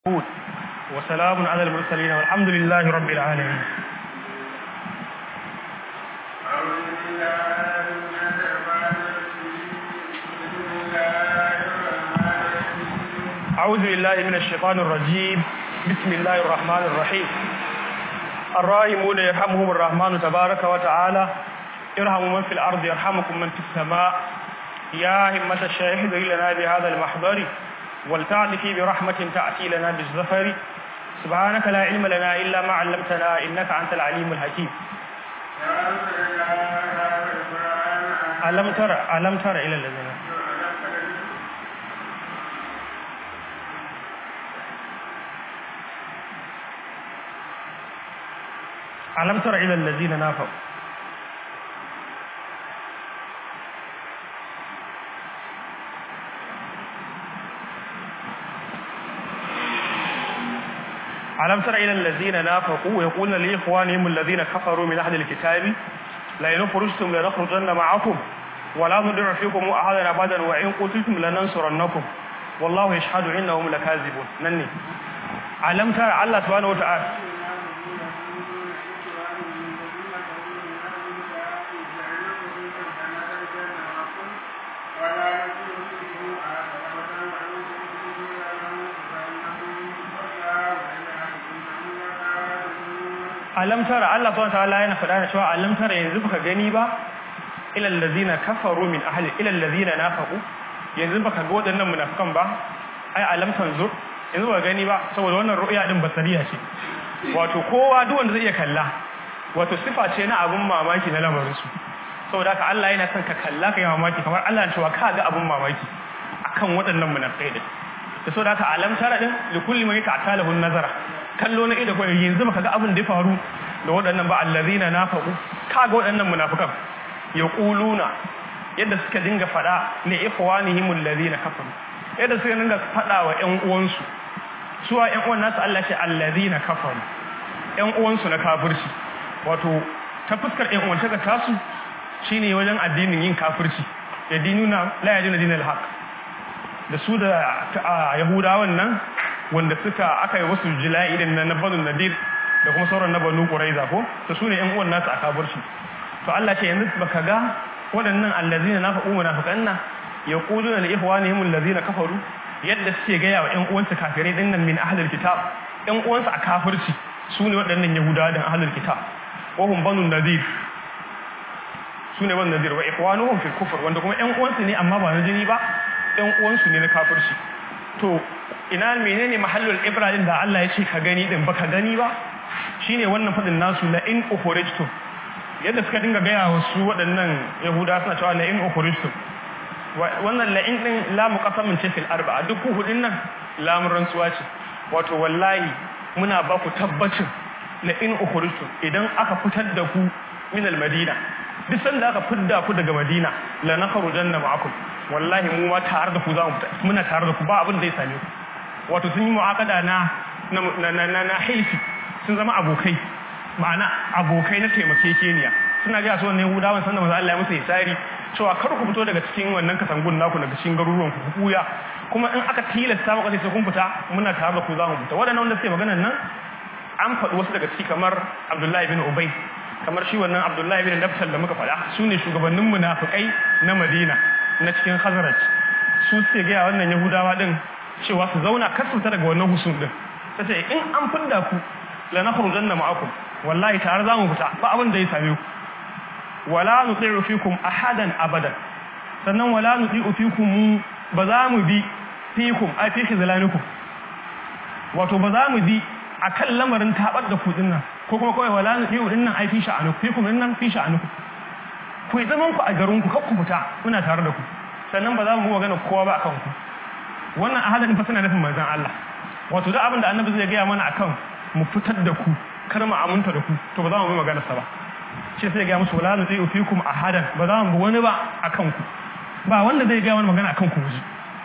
وسلام على المرسلين والحمد لله رب العالمين أعوذ بالله من الشيطان الرجيم بسم الله الرحمن الرحيم الراحمون يرحمهم الرحمن تبارك وتعالى ارحموا من في الأرض يرحمكم من في السماء يا همة الشاهد لنا بهذا المحضر ولتعطفي برحمة تأتي لنا بالزفر سبحانك لا علم لنا إلا ما علمتنا إنك أنت العليم الحكيم ألم تر ألم تر إلى الذين ألم تر إلى الذين نافقوا ألم تر إلى الذين نافقوا يقولون لإخوانهم الذين كفروا من أهل الكتاب لئن خرجتم لنخرجن معكم ولا نطيع فيكم أحدا أبدا وإن قتلتم لننصرنكم والله يشهد إنهم لكاذبون نني ألم تر الله سبحانه وتعالى alam tara Allah subhanahu wataala yana faɗa da cewa alam tara yanzu baka gani ba ila allazina kafaru min ahli ila allazina nafaqu yanzu baka ga waɗannan munafikan ba ai alam tanzur yanzu baka gani ba saboda wannan ru'ya din basariya ce wato kowa duk wanda zai iya kalla wato sifa ce na abun mamaki na lamarin su saboda haka Allah yana son ka kalla ka yi mamaki kamar Allah ya cewa ka ga abun mamaki akan waɗannan munafikai din da saboda haka alam tara din likulli man ta'talahu nazara kallo na ido kawai yanzu baka ga abin da ya faru da waɗannan ba allazina nafaqu kaga waɗannan munafikan yaquluna yadda suka dinga fada li ikhwanihim allazina kafaru yadda suka dinga fada wa ƴan uwansu suwa ƴan uwan nasu Allah ce allazina kafaru ƴan uwansu na kafirci wato ta fuskar ƴan uwan ta tasu shine wajen addinin yin kafirci yadinuna la yadina dinal haqq da su da yahudawan nan wanda suka aka yi wasu jila'i irin na banu nadir da kuma sauran na banu quraiza ko to su ne ƴan uwan nasu a kaburci to Allah ce yanzu baka ga waɗannan allazina nafaqu munafiqanna yaquluna li ikhwanihim allazina kafaru yadda suke gaya wa ƴan uwansu kafirai din nan min ahlul kitab ƴan uwansu a kafirci su ne waɗannan yahudawa da ahlul kitab wa hum banu nadir su ne banu nadir wa ikhwanuhum fil kufr wanda kuma ƴan uwansu ne amma ba na jini ba ƴan uwansu ne na kafirci to ina menene mahallul ibrahim da Allah ya ce ka gani din baka gani ba shine wannan fadin nasu la in ukhrijtum yadda suka dinga gaya wa su waɗannan yahuda suna cewa la in ukhrijtum wannan la in din la muqassamin ce fil arba'a duk hudin nan lamun rantsuwa ce wato wallahi muna ba ku tabbacin la in ukhrijtum idan aka fitar da ku min al madina duk sanda aka fidda ku daga madina la nakhrujanna ma'akum wallahi mu ma tare da ku za mu fita muna tare da ku ba abin da zai same ku wato sun yi mu'aqada na na na na hilfi sun zama abokai ma'ana abokai na taimakekeniya suna ga su wannan Yahudawan sanda manzo Allah ya musu isari cewa kar ku fito daga cikin wannan kasangun naku daga cikin garuruwan ku kuya kuma in aka tilasta maka sai kun fita muna tare da ku za mu fita waɗannan wanda suke maganar nan an faɗi wasu daga ciki kamar Abdullahi bin Ubay kamar shi wannan Abdullahi bin Nafsal da muka faɗa su ne shugabannin munafikai na Madina na cikin Khazraj su suke ga wannan Yahudawa din cewa su zauna kar su daga wannan husun din tace in an fidda ku la nakhrujanna ma'akum wallahi tare za mu fita ba abin da ya same ku wala nuti'u fikum ahadan abadan sannan wala nuti'u fikum ba za mu bi fikum ai fi khizlanikum wato ba za mu bi akan lamarin tabar da ku dinnan ko kuma kawai wala nuti'u dinnan ai fi sha'anukum fikum dinnan fi sha'anukum ku yi zaman ku a garin ku kakku fita muna tare da ku sannan ba za mu magana kowa ba akan ku wannan ahadin fa suna nufin manzon Allah wato duk abin da annabi zai gaya mana akan mu fitar da ku kar mu aminta da ku to ba za mu yi magana sa ba shi sai ga musu wala zai fikum ahadan ba za mu bi wani ba akan ku ba wanda zai ga wani magana akan ku ji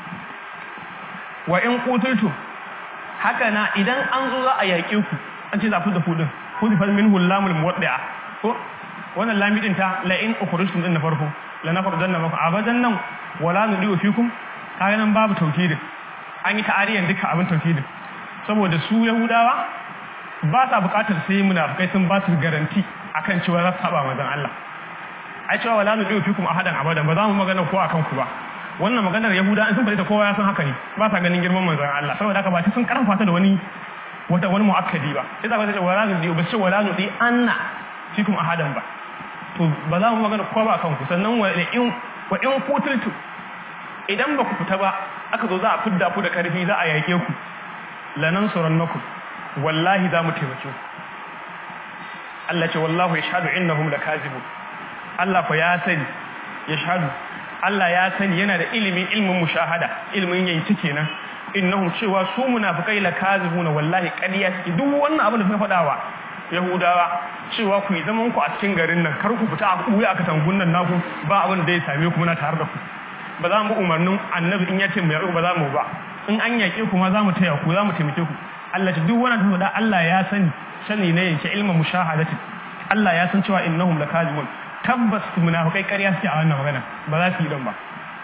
wa in qutultu haka na idan an zo za a yaƙe ku an ce za ku da ku din ku fa minhu lamul muwaddi'a ko wannan lamidin ta la in ukhrijtum din na farko la nafardanna maku abadan nan wala nudiu fikum kaga nan babu tawkidin an yi ta'ariyan duka abin tawkidin saboda su yahudawa ba sa bukatar sai munafikai sun ba su garanti akan cewa za su saba manzon Allah ai cewa wala nu fikum ahadan abadan ba za mu magana ko akan ku ba wannan maganar yahuda in sun faɗi ta kowa ya san haka ne ba sa ganin girman manzon Allah saboda haka ba ta sun karfafa ta da wani wata wani muakkadi ba sai za ka ce wala nu ba ce wala nu anna fikum ahadan ba to ba za mu magana kowa ba akan ku sannan wa in wa in kutiltu idan ba ku fita ba aka zo za a fidda ku da karfi za a yake ku lanansurannakum wallahi za mu taimake ku Allah ce wallahu yashhadu innahum lakazibun Allah fa ya sani yashhadu Allah ya sani yana da ilimin ilmin mushahada ilmin yanki kenan innahum cewa su munafikai lakazibun wallahi ƙarya suke duk wannan abin da suka faɗawa Yahudawa cewa ku yi zaman ku a cikin garin nan kar ku fita a kuya aka tangun nan naku ba abin da ya same ku muna tare da ku ba za mu umarnin annabi in ya ce mu yaƙi ba za mu ba in an yaƙe ku ma za mu taya ku za mu taimake ku Allah ce duk wannan da Allah ya sani sani ne yake ilmin mushahadati Allah ya san cewa innahum lakazibun tabbas munafikai ƙarya suke a wannan magana ba za su yi dan ba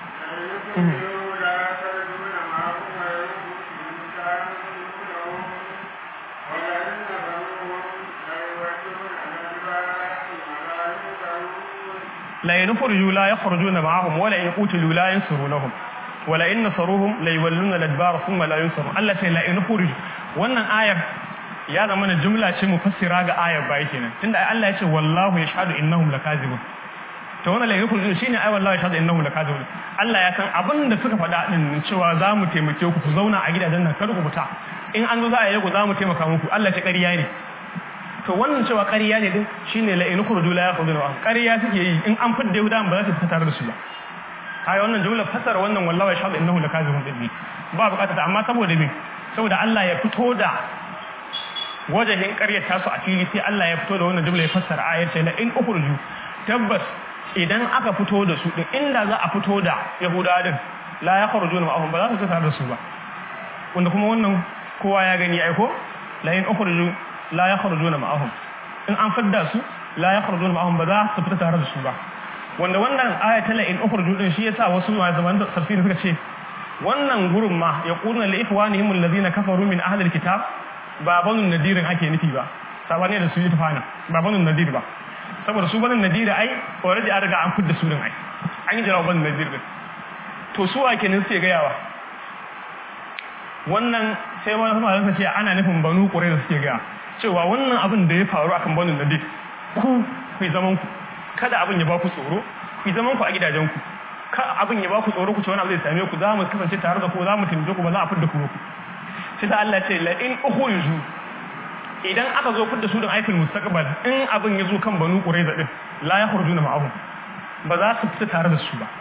la yanfurju la yakhrujuna ma'ahum wala in qutilu la yansurunahum wala in nasaruhum la yawalluna al-adbar thumma la yunsarun Allah sai la yanfurju wannan ayar ya zama na jumla ce mufassira ga ayar bai kenan tunda Allah ya ce wallahu yashhadu innahum lakazibun to wannan la yanfurju shine ai wallahu yashhadu innahum lakazibun Allah ya san abin da suka faɗa din cewa za mu taimake ku ku zauna a gidajen nan kar ku fita in an zo za a yi ku za mu taimaka muku Allah ce ƙarya ne to wannan cewa ƙarya ne din shine la in khurju la yakhrujuna wa ƙarya suke yi in an fidda Yahuda ba za su fita tare da su ba ai wannan jumla fasara wannan wallahi shahadu innahu lakazibun din ba bukata ta amma saboda me saboda Allah ya fito da wajahin ƙaryar ta su a fili sai Allah ya fito da wannan jumla ya fassara ayar ce la in ukhruju tabbas idan aka fito da su din inda za a fito da Yahuda din la yakhrujuna ma'ahum ba za su fita tare da su ba wanda kuma wannan kowa ya gani ai ko la in ukhruju la ya kharujuna ma'ahum in an fadda su la ya kharujuna ma'ahum ba za su fita tare da su ba wanda wannan aya ta la in ukhruju din shi yasa wasu ma zaman da tafsiri suka ce wannan gurin ma ya qulna li ikhwanihim alladhina kafaru min ahli alkitab ba banun nadirin ake nufi ba sabani da su yi tafana ba banun nadir ba saboda su banun nadir ai already an riga an fidda su din ai an yi jarawa banun nadir din to su wa kenan suke gayawa wannan sai wani malamai ce ana nufin banu ƙurai da suke gaya cewa wannan abin da ya faru akan banu nadir ku ku yi zaman ku kada abin ya ba ku tsoro ku yi zaman ku a gidajen ku ka abin ya ba ku tsoro ku ce wani abu zai same ku za mu kasance tare da ku za mu taimake ku ba za a fidda ku ku sai da Allah ce la in ukhriju idan aka zo fidda su din aikul mustaqbal in abin ya zo kan banu ƙurai da din la yakhrujuna ma'ahum ba za su fita tare da su ba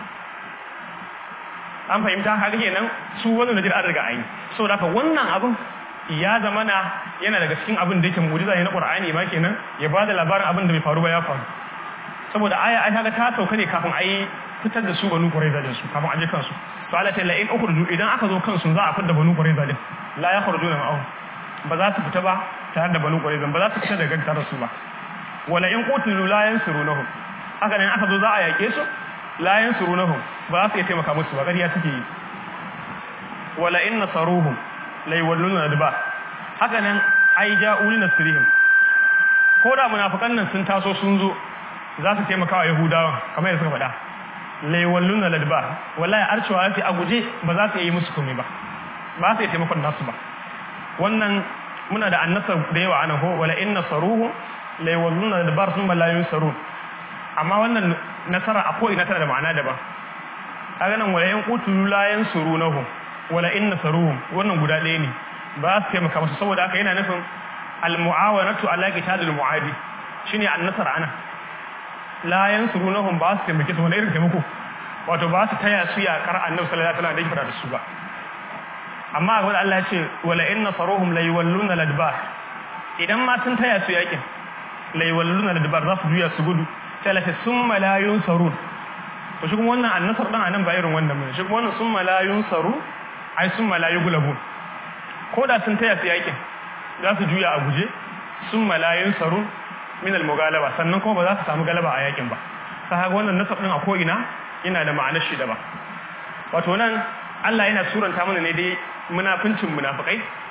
an fahimta haka kenan su wannan najir an riga an yi saboda haka wannan abin ya zama na yana daga cikin abin da yake mu'jiza ne na Qur'ani ma kenan ya bada labarin abin da bai faru ba ya faru saboda aya ai kaga ta sauka ne kafin ai fitar da su banu Qurayza din su kafin aje kansu to Allah ta la in ukhruju idan aka zo kansu za a fitar da banu Qurayza din la yakhrujuna ma'ahum ba za su fita ba tare da banu Qurayza ba za su fita daga tare su ba wala in qutilu la yansurunahum haka ne aka zo za a yake su la yansurunahum ba za su iya taimaka musu ba ƙarya suke yi wala in nasaruhum la yawalluna adba haka nan ai ja'u li nasrihim ko da munafikan nan sun taso sun zo za su taimaka wa yahudawa kamar yadda suka faɗa la yawalluna adba wallahi arcewa sai a guje ba za su yi musu komai ba ba su yi taimakon nasu ba wannan muna da annasa da yawa ana ko wala in nasaruhum la yawalluna adba sun la yunsarun amma wannan nasara a ko ina tana da ma'ana daban kaga nan wala in qutulu la yansurunahum wala in nasaruhum wannan guda ɗaya ne ba su taimaka musu saboda haka yana nufin al-mu'awanatu ala qitalil mu'adi shine an-nasar ana la yansurunahum ba su taimake su wani irin taimako wato ba su taya su yakar annabi sallallahu alaihi wasallam da yake fara da su ba amma ga Allah ya ce wala in nasaruhum la yawalluna al-adbar idan ma sun taya su yakin la yawalluna al-adbar za su juya su gudu sai la summa la yunsarun to shi kuma wannan annasar dan anan ba irin wannan bane shi kuma wannan summa la yunsaru ai summa la yughlabun ko da sun taya su yakin za su juya a guje summa la yunsaru min al-mughalaba sannan kuma ba za su samu galaba a yakin ba sai haka wannan nasab din a ko ina yana da ma'anar shi da ba wato nan Allah yana suranta mana ne dai munafincin munafikai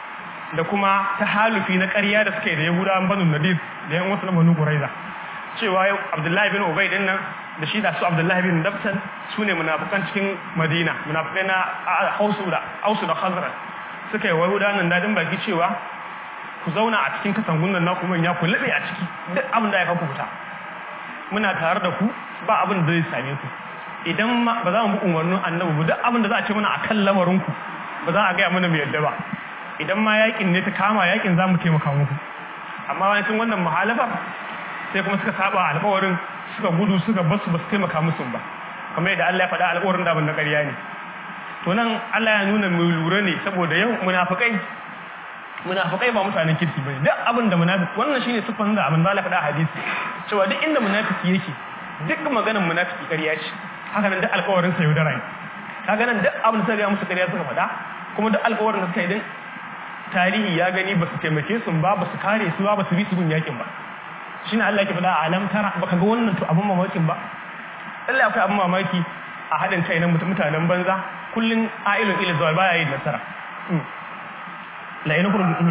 da kuma ta halufi na ƙarya da suke da yahudawan banu nadir da yan wasu na banu quraiza cewa abdullahi bin ubay din nan da shi da su abdullahi bin dabtan su ne munafukan cikin madina munafukai na hausu da ausu da khazraj suka yi wahuda nan dadin baki cewa ku zauna a cikin katangun nan naku manya ku labe a ciki duk abin da ya kafa fita muna tare da ku ba abin da zai same ku idan ma ba za mu bi umarnin annabi ba duk abin da za a ce mana akan lamarin ku ba za a gaya mana mu yadda ba idan ma yakin ne ta kama yakin za mu taimaka muku amma wani tun wannan muhalafar sai kuma suka saba alƙawarin suka gudu suka basu ba su taimaka musu ba kamar yadda Allah ya faɗa alƙawarin da ban na ƙarya ne to nan Allah ya nuna mu lura ne saboda yau munafikai munafikai ba mutanen kirki bane duk abin da munafiki wannan shine sifan da abin da Allah faɗa hadisi cewa duk inda munafiki yake duk maganar munafiki ƙarya ce haka nan duk alƙawarin sa yaudara ne kaga nan duk abin da suka ga musu ƙarya suka faɗa kuma duk alƙawarin da suka yi din tarihi ya gani ba su taimake su ba ba su kare su ba ba su bi su gun yakin ba shine Allah yake faɗa a alam tara baka ga wannan to abin mamakin ba Allah akwai abin mamaki a haɗin kai na mutanen banza kullun ailun ila zawal baya yin nasara la ina kurun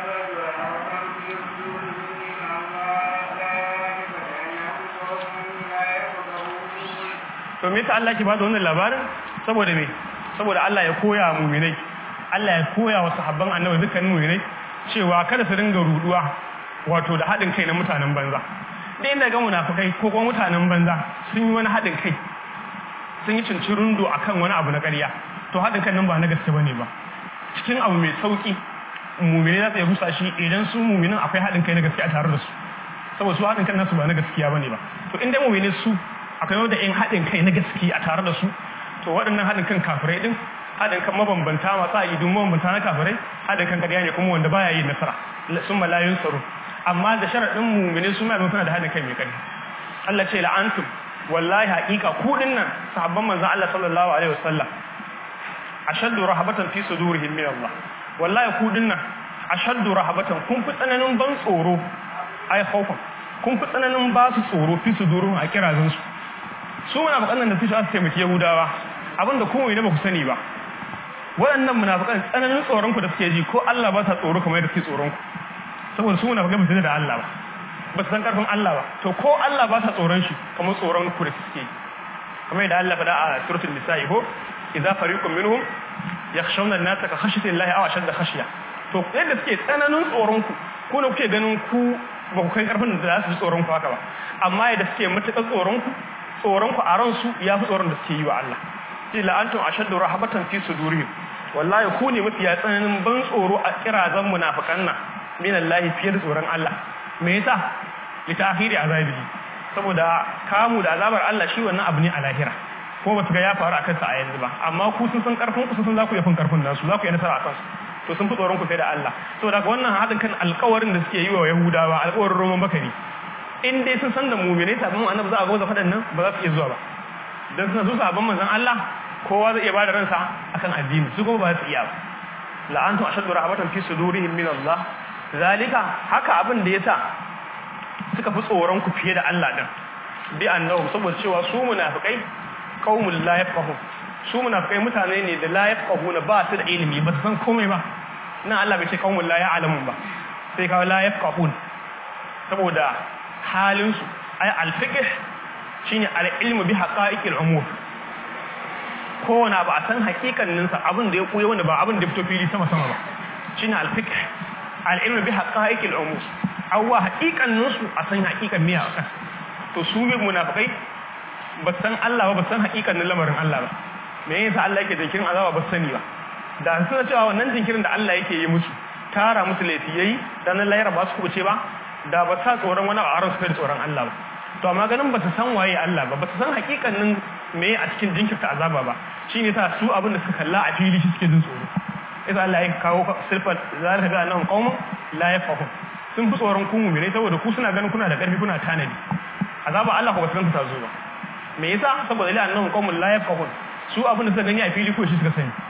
to me ta Allah ke bada wannan labarin saboda me saboda Allah ya koya mu'minai Allah ya koya wa sahabban annabi dukkan mu'minai cewa kada su dinga ruduwa wato da haɗin kai na mutanen banza da inda ga munafukai ko kuma mutanen banza sun yi wani haɗin kai sun yi cincirundo a kan wani abu na ƙarya to haɗin kan nan ba na gaske ba ne ba cikin abu mai sauƙi mumini za su iya rusa shi idan su muminin akwai haɗin kai na gaske a tare da su saboda su haɗin kan nasu ba na gaskiya ba ne ba to inda mumini su akwai wanda in haɗin kai na gaske a tare da su to waɗannan haɗin kan kafirai ɗin haɗin kan mabambanta masu a idun mabambanta na kafirai haɗin kan ƙarya ne kuma wanda baya yi nasara sun malayun tsaro amma da sharaɗin mumini su ma suna da haɗin kai mai ƙarfi Allah ce la'antum wallahi haƙiƙa ku nan sahabban manzon Allah sallallahu alaihi wasallam ashaddu rahabatan fi sudurihim min Allah wallahi ku nan ashaddu rahabatan kun fi tsananin ban tsoro ai khawfan kun fi tsananin ba su tsoro fi sudurihim a kirazin su su munafiqan nan da su su taimaki yahudawa abinda ku ne ba ku sani ba waɗannan munafiqan tsananin tsoron ku da suke ji ko Allah ba sa tsoro kamar yadda suke tsoron ku saboda su munafiqai ba su da Allah ba ba su san karfin Allah ba to ko Allah ba sa tsoron shi kamar tsoron ku da suke kamar yadda Allah faɗa a suratul nisa'i ko idza fariqun minhum yakhshawna an-nasa ka khashyati Allah aw ashadda khashya to yadda suke tsananin tsoron ku ko ne kuke ganin ku ba ku kai karfin da za su ji tsoron ku haka ba amma yadda suke matuƙar tsoron ku tsoron ku a ransu ya fi tsoron da suke yi wa Allah sai la'antum ashaddu rahabatan fi sudurihim wallahi ku ne mafiya tsananin ban tsoro a kirazan munafikan nan min Allah fiye da tsoron Allah me yasa li ta'khiri azabi saboda kamu da azabar Allah shi wannan abu ne a lahira ko ba su ga ya faru akan sa a yanzu ba amma ku sun san karfin ku sun san za ku yi fin karfin nasu za ku yi nasara akan su to sun fi tsoron ku sai da Allah saboda wannan haɗin kan alƙawarin da suke yi wa Yahudawa alƙawarin Roman bakari in dai sun san da mu'minai sabon annabi za a goza faɗan nan ba za su iya zuwa ba dan suna su sabon manzon Allah kowa zai iya bada ransa akan addini su kuma ba su iya ba la'antum ashaddu rahmatan fi sudurihim min Allah zalika haka abin da yasa suka fi tsoron ku fiye da Allah din bi annahum saboda cewa su munafikai qaumul la yafqahun su munafikai mutane ne da la yafqahuna ba su da ilimi ba su san komai ba nan Allah bai ce qaumul la ya'lamun ba sai kawo la yafqahun saboda halin su ay al-fiqh shine al-ilmu bi haqa'iqil umur kowane ba a san hakikaninsa abin da ya koya wanda ba abin da fito fili sama sama ba shine al-fiqh al-ilmu bi haqa'iqil umur awwa hakikaninsu a san hakikan miya akan to su bi munafikai ba san Allah ba ba san hakikanin lamarin Allah ba me yasa Allah yake jinkirin azaba ba sani ba da suna cewa wannan jinkirin da Allah yake yi musu tara musu laifi yayi dan Allah ya raba su kuce ba da ba sa tsoron wani a su kai tsoron Allah ba to amma ganin ba su san waye Allah ba ba su san hakikanin me a cikin jinkirta azaba ba shine yasa su abin da suka kalla a fili shi suke jin tsoro yasa Allah ya kawo silfat zalika ga annahum qaumun la yafqahun sun fi tsoron ku mu'mini saboda ku suna ganin kuna da karfi kuna tanadi azaba Allah ko ba su san ta zo ba me yasa saboda la annahum qaumun la yafqahun su abin da suka gani a fili ko shi suka sani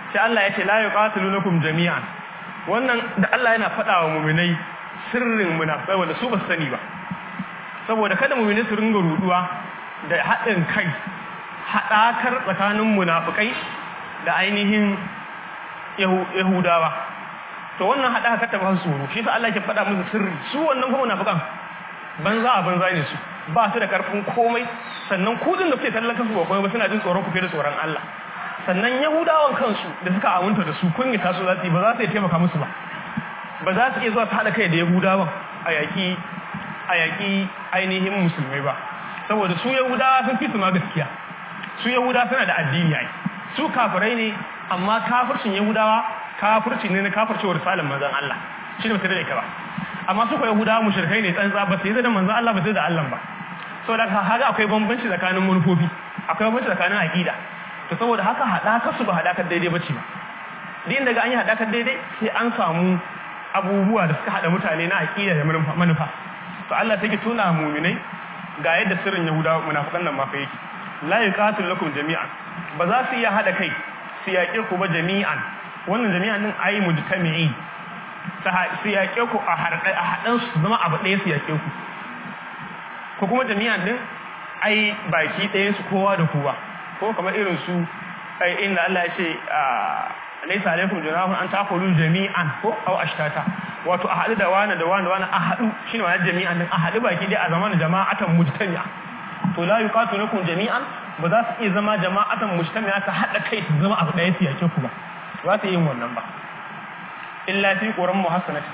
sai Allah ya ce la yuqatilunakum jami'an wannan da Allah yana faɗa wa mu'minai sirrin munafikai wanda su ba su sani ba saboda kada mu'minai su ringa ruduwa da haɗin kai haɗakar tsakanin munafikai da ainihin yahudawa to wannan haɗaka ta ba su tsoro shi sa Allah ke faɗa musu sirri su wannan kuma munafikan banza a banza ne su ba su da karfin komai sannan kudin da suke tallaka su ba komai ba suna jin tsoron ku fiye da tsoron Allah sannan yahudawan kansu da suka aminta da su kunyata su za su yi ba za su iya taimaka musu ba ba za su iya zuwa su haɗa kai da yahudawan a yaƙi a yaƙi ainihin musulmai ba saboda su yahudawa sun fi su ma gaskiya su yahudawa suna da addini ai su kafirai ne amma kafircin yahudawa kafirci ne na kafircewar risalar manzon Allah shi ne ba sai da ita ba amma su ko yahudawa mushrikai ne tsantsa ba sai da manzon Allah ba sai da Allah ba saboda haka akwai bambanci tsakanin manufofi akwai bambanci tsakanin aqida to saboda haka hadakar su ba hadakar daidai bace ba din daga an yi hadakar daidai sai an samu abubuwa da suka hada mutane na aqida da manufa to Allah take tuna mu'minai ga yadda sirrin yahudawa munafikan nan ma fa yake la yuqatil lakum jami'an ba za su iya hada kai su yaƙe ku ba jami'an wannan jami'an din ayi mujtami'i su yaƙe ku a haɗan su zama abu ɗaya su yaƙe ku ko kuma jami'an din ai baki ɗaya su kowa da kowa ko kamar irin su ai inda Allah ya ce laysa alaikum junahun an takulu jami'an ko aw ashtata wato a haɗu da wani da wani da wani a haɗu shine ma'anar jami'an din a haɗu baki ɗaya a zaman jama'atan mujtami'a to la yuqatilukum jami'an ba za su iya zama jama'atan mujtami'a ta haɗa kai su zama abu ɗaya su yake ku ba za su yin wannan ba illa fi quran muhassanati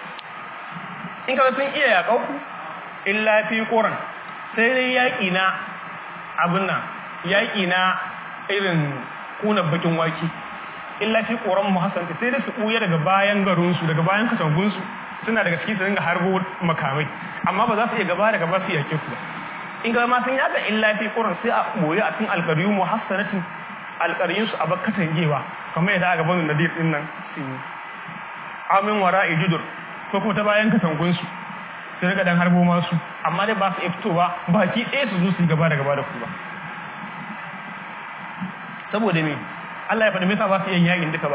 in kaga sun iya yaƙau ku illa fi quran sai dai yaƙi na abin nan yaƙi na irin kuna bakin waki illa fi quran muhassanati sai dai su ɓuya daga bayan garin su daga bayan katangun su suna daga ciki su dinga harbo makamai amma ba za su iya gaba da gaba su yake ku ba in ga ma sun yaga illa fi quran sai a boye a cikin alqariyu muhassanatin alqariyun su abakkatan gewa kamar yadda aka bani nadir din nan sun yi amin wara'i judur ko kuma ta bayan katangun su sai daga dan harbo masu amma dai ba su fitowa baki ɗaya su zo su gaba da gaba da ku ba saboda me Allah ya faɗi me yasa ba su yin yakin duka ba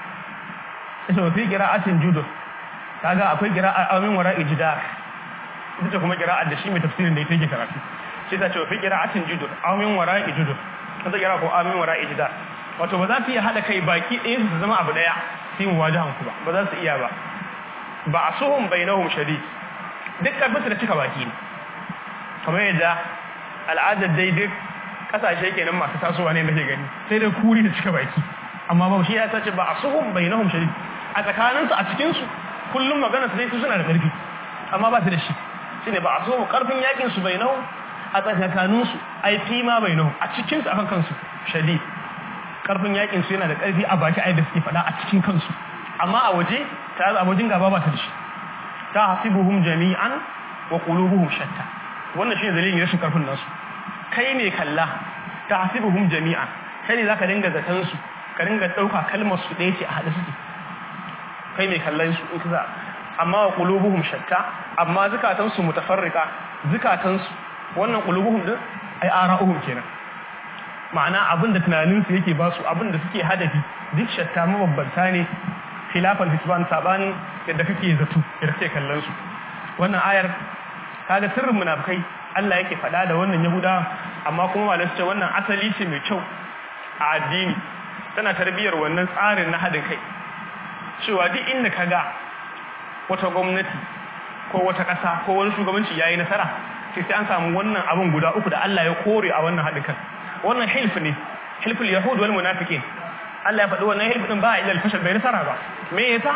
sai fi qira'atin judur kaga akwai qira'a amin wara'i jidar ita kuma kira'ar da shi mai tafsirin da ita yake karatu sai ta ce fi kira'atin judur amin wara'i judur kaza kira ko amin wara'i jidar wato ba za su iya hada kai baki ɗaya su zama abu ɗaya sai mu wajahan ku ba ba za su iya ba ba asuhum bainahum shadid duk karfin da cika baki ne kamar yadda al'adar dai duk kasashe kenan masu tasowa ne nake gani sai dai kuri da cika baki amma ba shi ya tace ba asuhum bainahum shadid a tsakaninsu a cikin su kullum magana su dai su suna da karfi amma ba su da shi shine ba a so karfin yakin su bai nau a tsakanin su ai fi ma bai nau a cikin su akan kansu shadid karfin yakin su yana da karfi a baki ai da suke fada a cikin kansu amma a waje ta a wajen gaba ba ta da shi ta hasibuhum jami'an wa qulubuhum shatta wannan shine dalilin rashin karfin nasu kai ne kalla ta hasibuhum jami'an kai ne zaka dinga zaton su ka dinga dauka kalmar su ɗaya ce a hada suke kai mai kallon su in ka amma wa qulubuhum shatta amma zukatansu mutafarrika zukatansu wannan qulubuhum din ai ara'uhum kenan ma'ana abinda tunanin su yake basu abinda suke hadafi duk shatta mababbanta ne khilafan hisban sabanin yadda kake zato yadda kake kallon su wannan ayar kaga sirrin munafikai Allah yake faɗa da wannan yahuda amma kuma malamai ce wannan asali ce mai kyau a addini tana tarbiyar wannan tsarin na hadin kai cewa duk inda kaga wata gwamnati ko wata ƙasa ko wani shugabanci yayi nasara sai sai an samu wannan abin guda uku da Allah ya kore a wannan haɗin kan wannan hilf ne hilful yahud wal munafiqin Allah ya faɗi wannan hilf din ba ila al-fashal bai nasara ba me yasa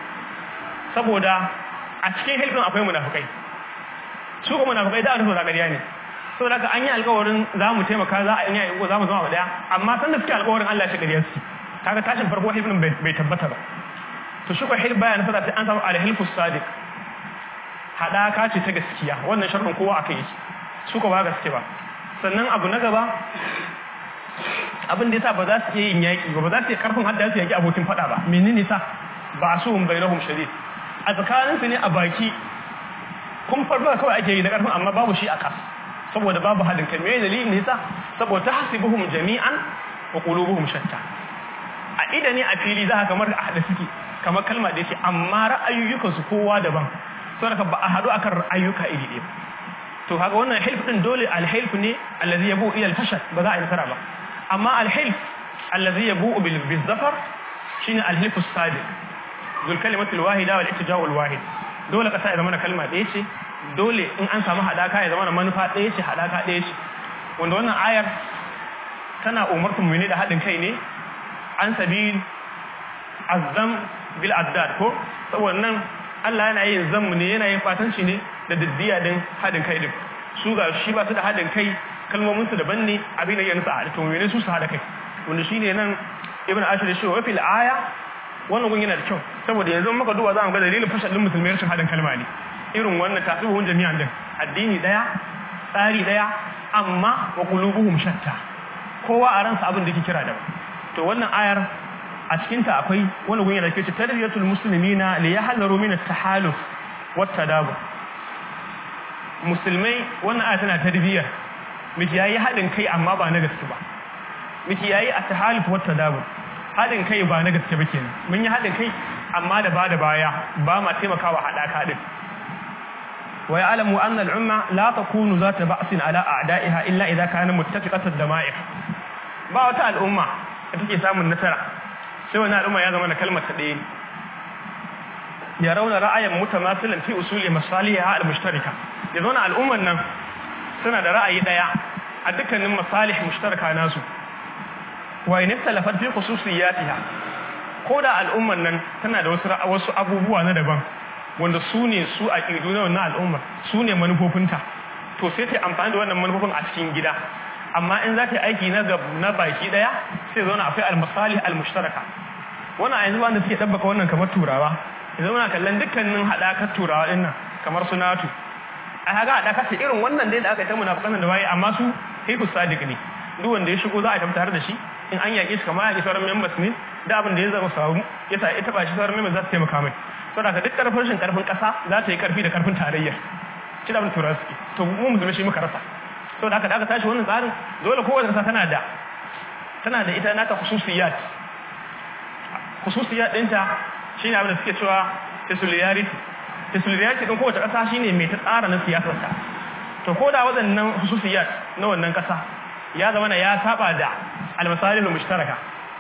saboda a cikin hilfin akwai munafikai su kuma munafikai da rubuta ƙarya ne saboda haka an yi alƙawarin za mu taimaka za a yi za mu zama daya amma san da suke alƙawarin Allah ya shi ƙarya su kaga tashin farko hilfin bai tabbata ba to shi ko hilf baya nasara sai an samu al-hilfus sadiq haɗaka ce ta gaskiya wannan sharɗin kowa aka yi su ko ba gaske ba sannan abu na gaba abin da yasa ba za su iya yin yaƙi ba ba za su iya karfin hadda su yaƙi abokin faɗa ba menene sa ba su hum bainahum shadid a tsakanin su ne a baki kun farba kawai ake yi da karfin amma babu shi a kas saboda babu halin kai me dalilin ne yasa saboda hasibuhum jami'an wa qulubuhum shatta a ida ne a fili za ka kamar a haɗa suke kamar kalma da ce amma ra'ayoyukansu kowa daban saboda ba a haɗu akan ra'ayoyuka iri ɗaya to kaga wannan hilf din dole alhilf ne allazi yabu ila alfashal ba za a yi nasara ba amma alhilf allazi yabu bil bizafar shine alhilf as-sadiq zul kalimatul wahida wal ittija'ul wahid dole kasa ya zama na kalma ɗaya ce dole in an samu hadaka ya zama na manufa ɗaya ce hadaka ɗaya ce wanda wannan ayar tana umartar mu ne da haɗin kai ne an sabil azzam bil addad ko saboda nan Allah yana yin zammu ne yana yin fatanci ne da diddiya din haɗin kai din su ga shi ba su da haɗin kai kalmomin su daban ne abin da ya nusa a to mene su su haɗa kai wanda shine nan ibn ashir shi wa fil aya wannan gun yana da kyau saboda yanzu muka duba za mu ga dalilin fashal din musulmai rashin haɗin kalma ne irin wannan tasibuhun jami'an din addini daya tsari daya amma wa qulubuhum shatta kowa a ransa abin da yake kira daban to wannan ayar a cikinta akwai wani gun yana ce tarbiyatul muslimina li yahzaru min at-tahaluf wat tadabur musulmai wannan aya tana tarbiyyar miki yayi hadin kai amma ba na gaske ba miki yayi at-tahaluf wat tadabur hadin kai ba na gaske ba kenan mun yi hadin kai amma da ba da baya ba ma taimakawa hadaka din wa ya'lamu anna al-umma la takunu zata ba'sin ala a'da'iha illa idha kana muttafiqatan dama'ir ba wata al'umma da take samun nasara sai wani al'umma ya zama na kalmar ta ɗaya ya rauna ra'ayin mutamasilan fi usuli masaliha al-mushtarika ya zauna al'umman nan suna da ra'ayi ɗaya a dukkanin masalih mushtaraka nasu wa in talafat fi khususiyatiha ko da al'umman nan tana da wasu wasu abubuwa na daban wanda su ne su a ƙidu na wannan al'ummar su ne manufofinta to sai ta amfani da wannan manufofin a cikin gida amma in za ta yi aiki na baki daya sai zauna akwai almasali almushtaraka wannan a yanzu ba da suke tabbaka wannan kamar turawa yanzu muna kallon dukkanin haɗakar turawa ɗin nan kamar su natu a haga haɗaka ce irin wannan dai da aka yi ta munafukan da waye amma su haifu sadiq ne duk wanda ya shigo za a tabbatar da shi in an yaƙe shi kamar yaƙi sauran members ne da abin da ya zama samu ya sa ya taɓa shi sauran members za su taimaka mai saboda ka duk ƙarfin rashin ƙarfin ƙasa za ta yi ƙarfi da ƙarfin tarayya shi da abin turawa suke to mu musulmi shi muka rasa sau da aka da aka tashi wannan tsarin dole kowace kasa tana da tana da ita nata khususiyat khususiyat ɗinta shi ne abin da suke cewa tesuliyarity tesuliyarity ɗin kowace kasa shi ne mai ta tsara na siyasarta to ko da waɗannan khususiyat na wannan kasa ya zama na ya saba da almasalin mushtaraka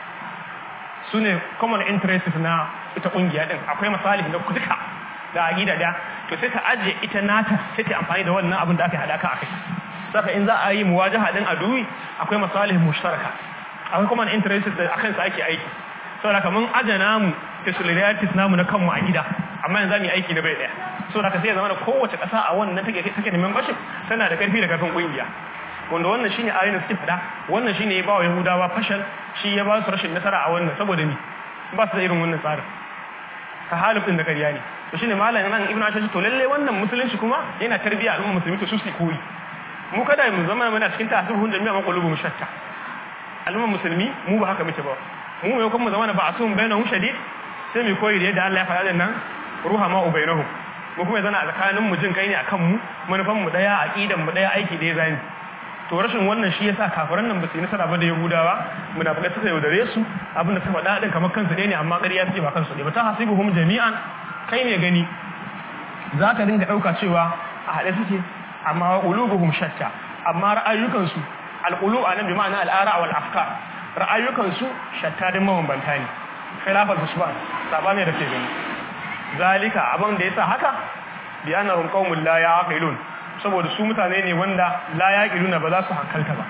su ne common interests na ita ƙungiya ɗin akwai masalih na duka da aƙida da to sai ta ajiye ita nata sai ta amfani da wannan abin da aka haɗa ka a kai saka in za a yi muwajaha din aduwi akwai masalih mushtaraka akwai kuma interest da akan sa ake aiki saboda kaman ajana mu solidarities namu na kanmu a gida amma yanzu mu yi aiki na bai daya saboda ka sai zama da kowace kasa a wannan take take da membership tana da karfi da karfin kungiya wanda wannan shine ayoyin da suke fada wannan shine ya ba wa yahudawa fashal shi ya ba su rashin nasara a wannan saboda ni ba su da irin wannan tsarin ta halifin da ƙarya ne to shine malamin nan ibnu ashaj to lalle wannan musulunci kuma yana tarbiya al'umma musulmi to su su koyi mu kada mu zama muna cikin tasirhun jami'a man qulubu mushatta al'umma musulmi mu ba haka muke ba mu mai kuma zama ba asun bainahum shadid sai mu koyi da yadda Allah ya faɗa da nan ruha ma ubainahum mu kuma zana a tsakanin mu jin kai ne akan mu manufan mu daya aqidan mu daya aiki daya zani to rashin wannan shi yasa kafiran nan ba su yi nasara ba da yahudawa munafikai suka yaudare su abinda suka faɗa din kamar kansu ne amma ƙarya suke ba kansu ne ba ta hasibuhum jami'an kai ne gani zaka dinga ɗauka cewa a haɗe suke amma qulubuhum shatta amma ra'ayukansu alqulub anan bi ma'ana al'ara wal afkar ra'ayukansu shatta din mabambanta ne khilafal husban sabani da ke gani zalika abin da yasa haka bi annahum qaumun la yaqilun saboda su mutane ne wanda la yaqiluna ba za su hankalta ba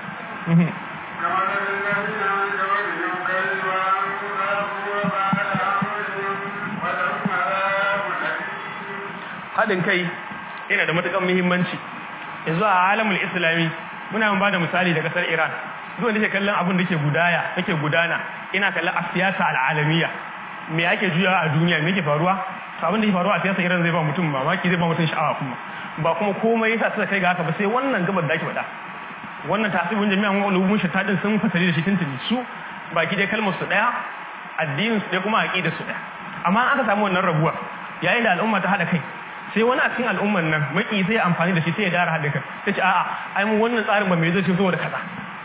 haɗin kai yana da matuƙar muhimmanci yanzu a alamul islami muna ba da misali da ƙasar iran duk wanda ke kallon abin da ke gudaya yake gudana ina kallon a siyasa al'alamiya me ake juyawa a duniya me ke faruwa to abin da ke faruwa a siyasa iran zai ba mutum mamaki zai ba mutum sha'awa kuma ba kuma komai yasa suka kai ga haka ba sai wannan gabar da ake faɗa wannan tasibin jami'an ulumumin shatta din sun fasari da shi tuntuni su baki dai kalmar su daya addinin su daya kuma aqidar su daya amma an aka samu wannan rabuwa yayin da al'umma ta hada kai sai wani a cikin al'umman nan maki sai amfani da shi sai ya dara haɗin kai sai ce a'a ai mu wannan tsarin ba mai zai zo da kaza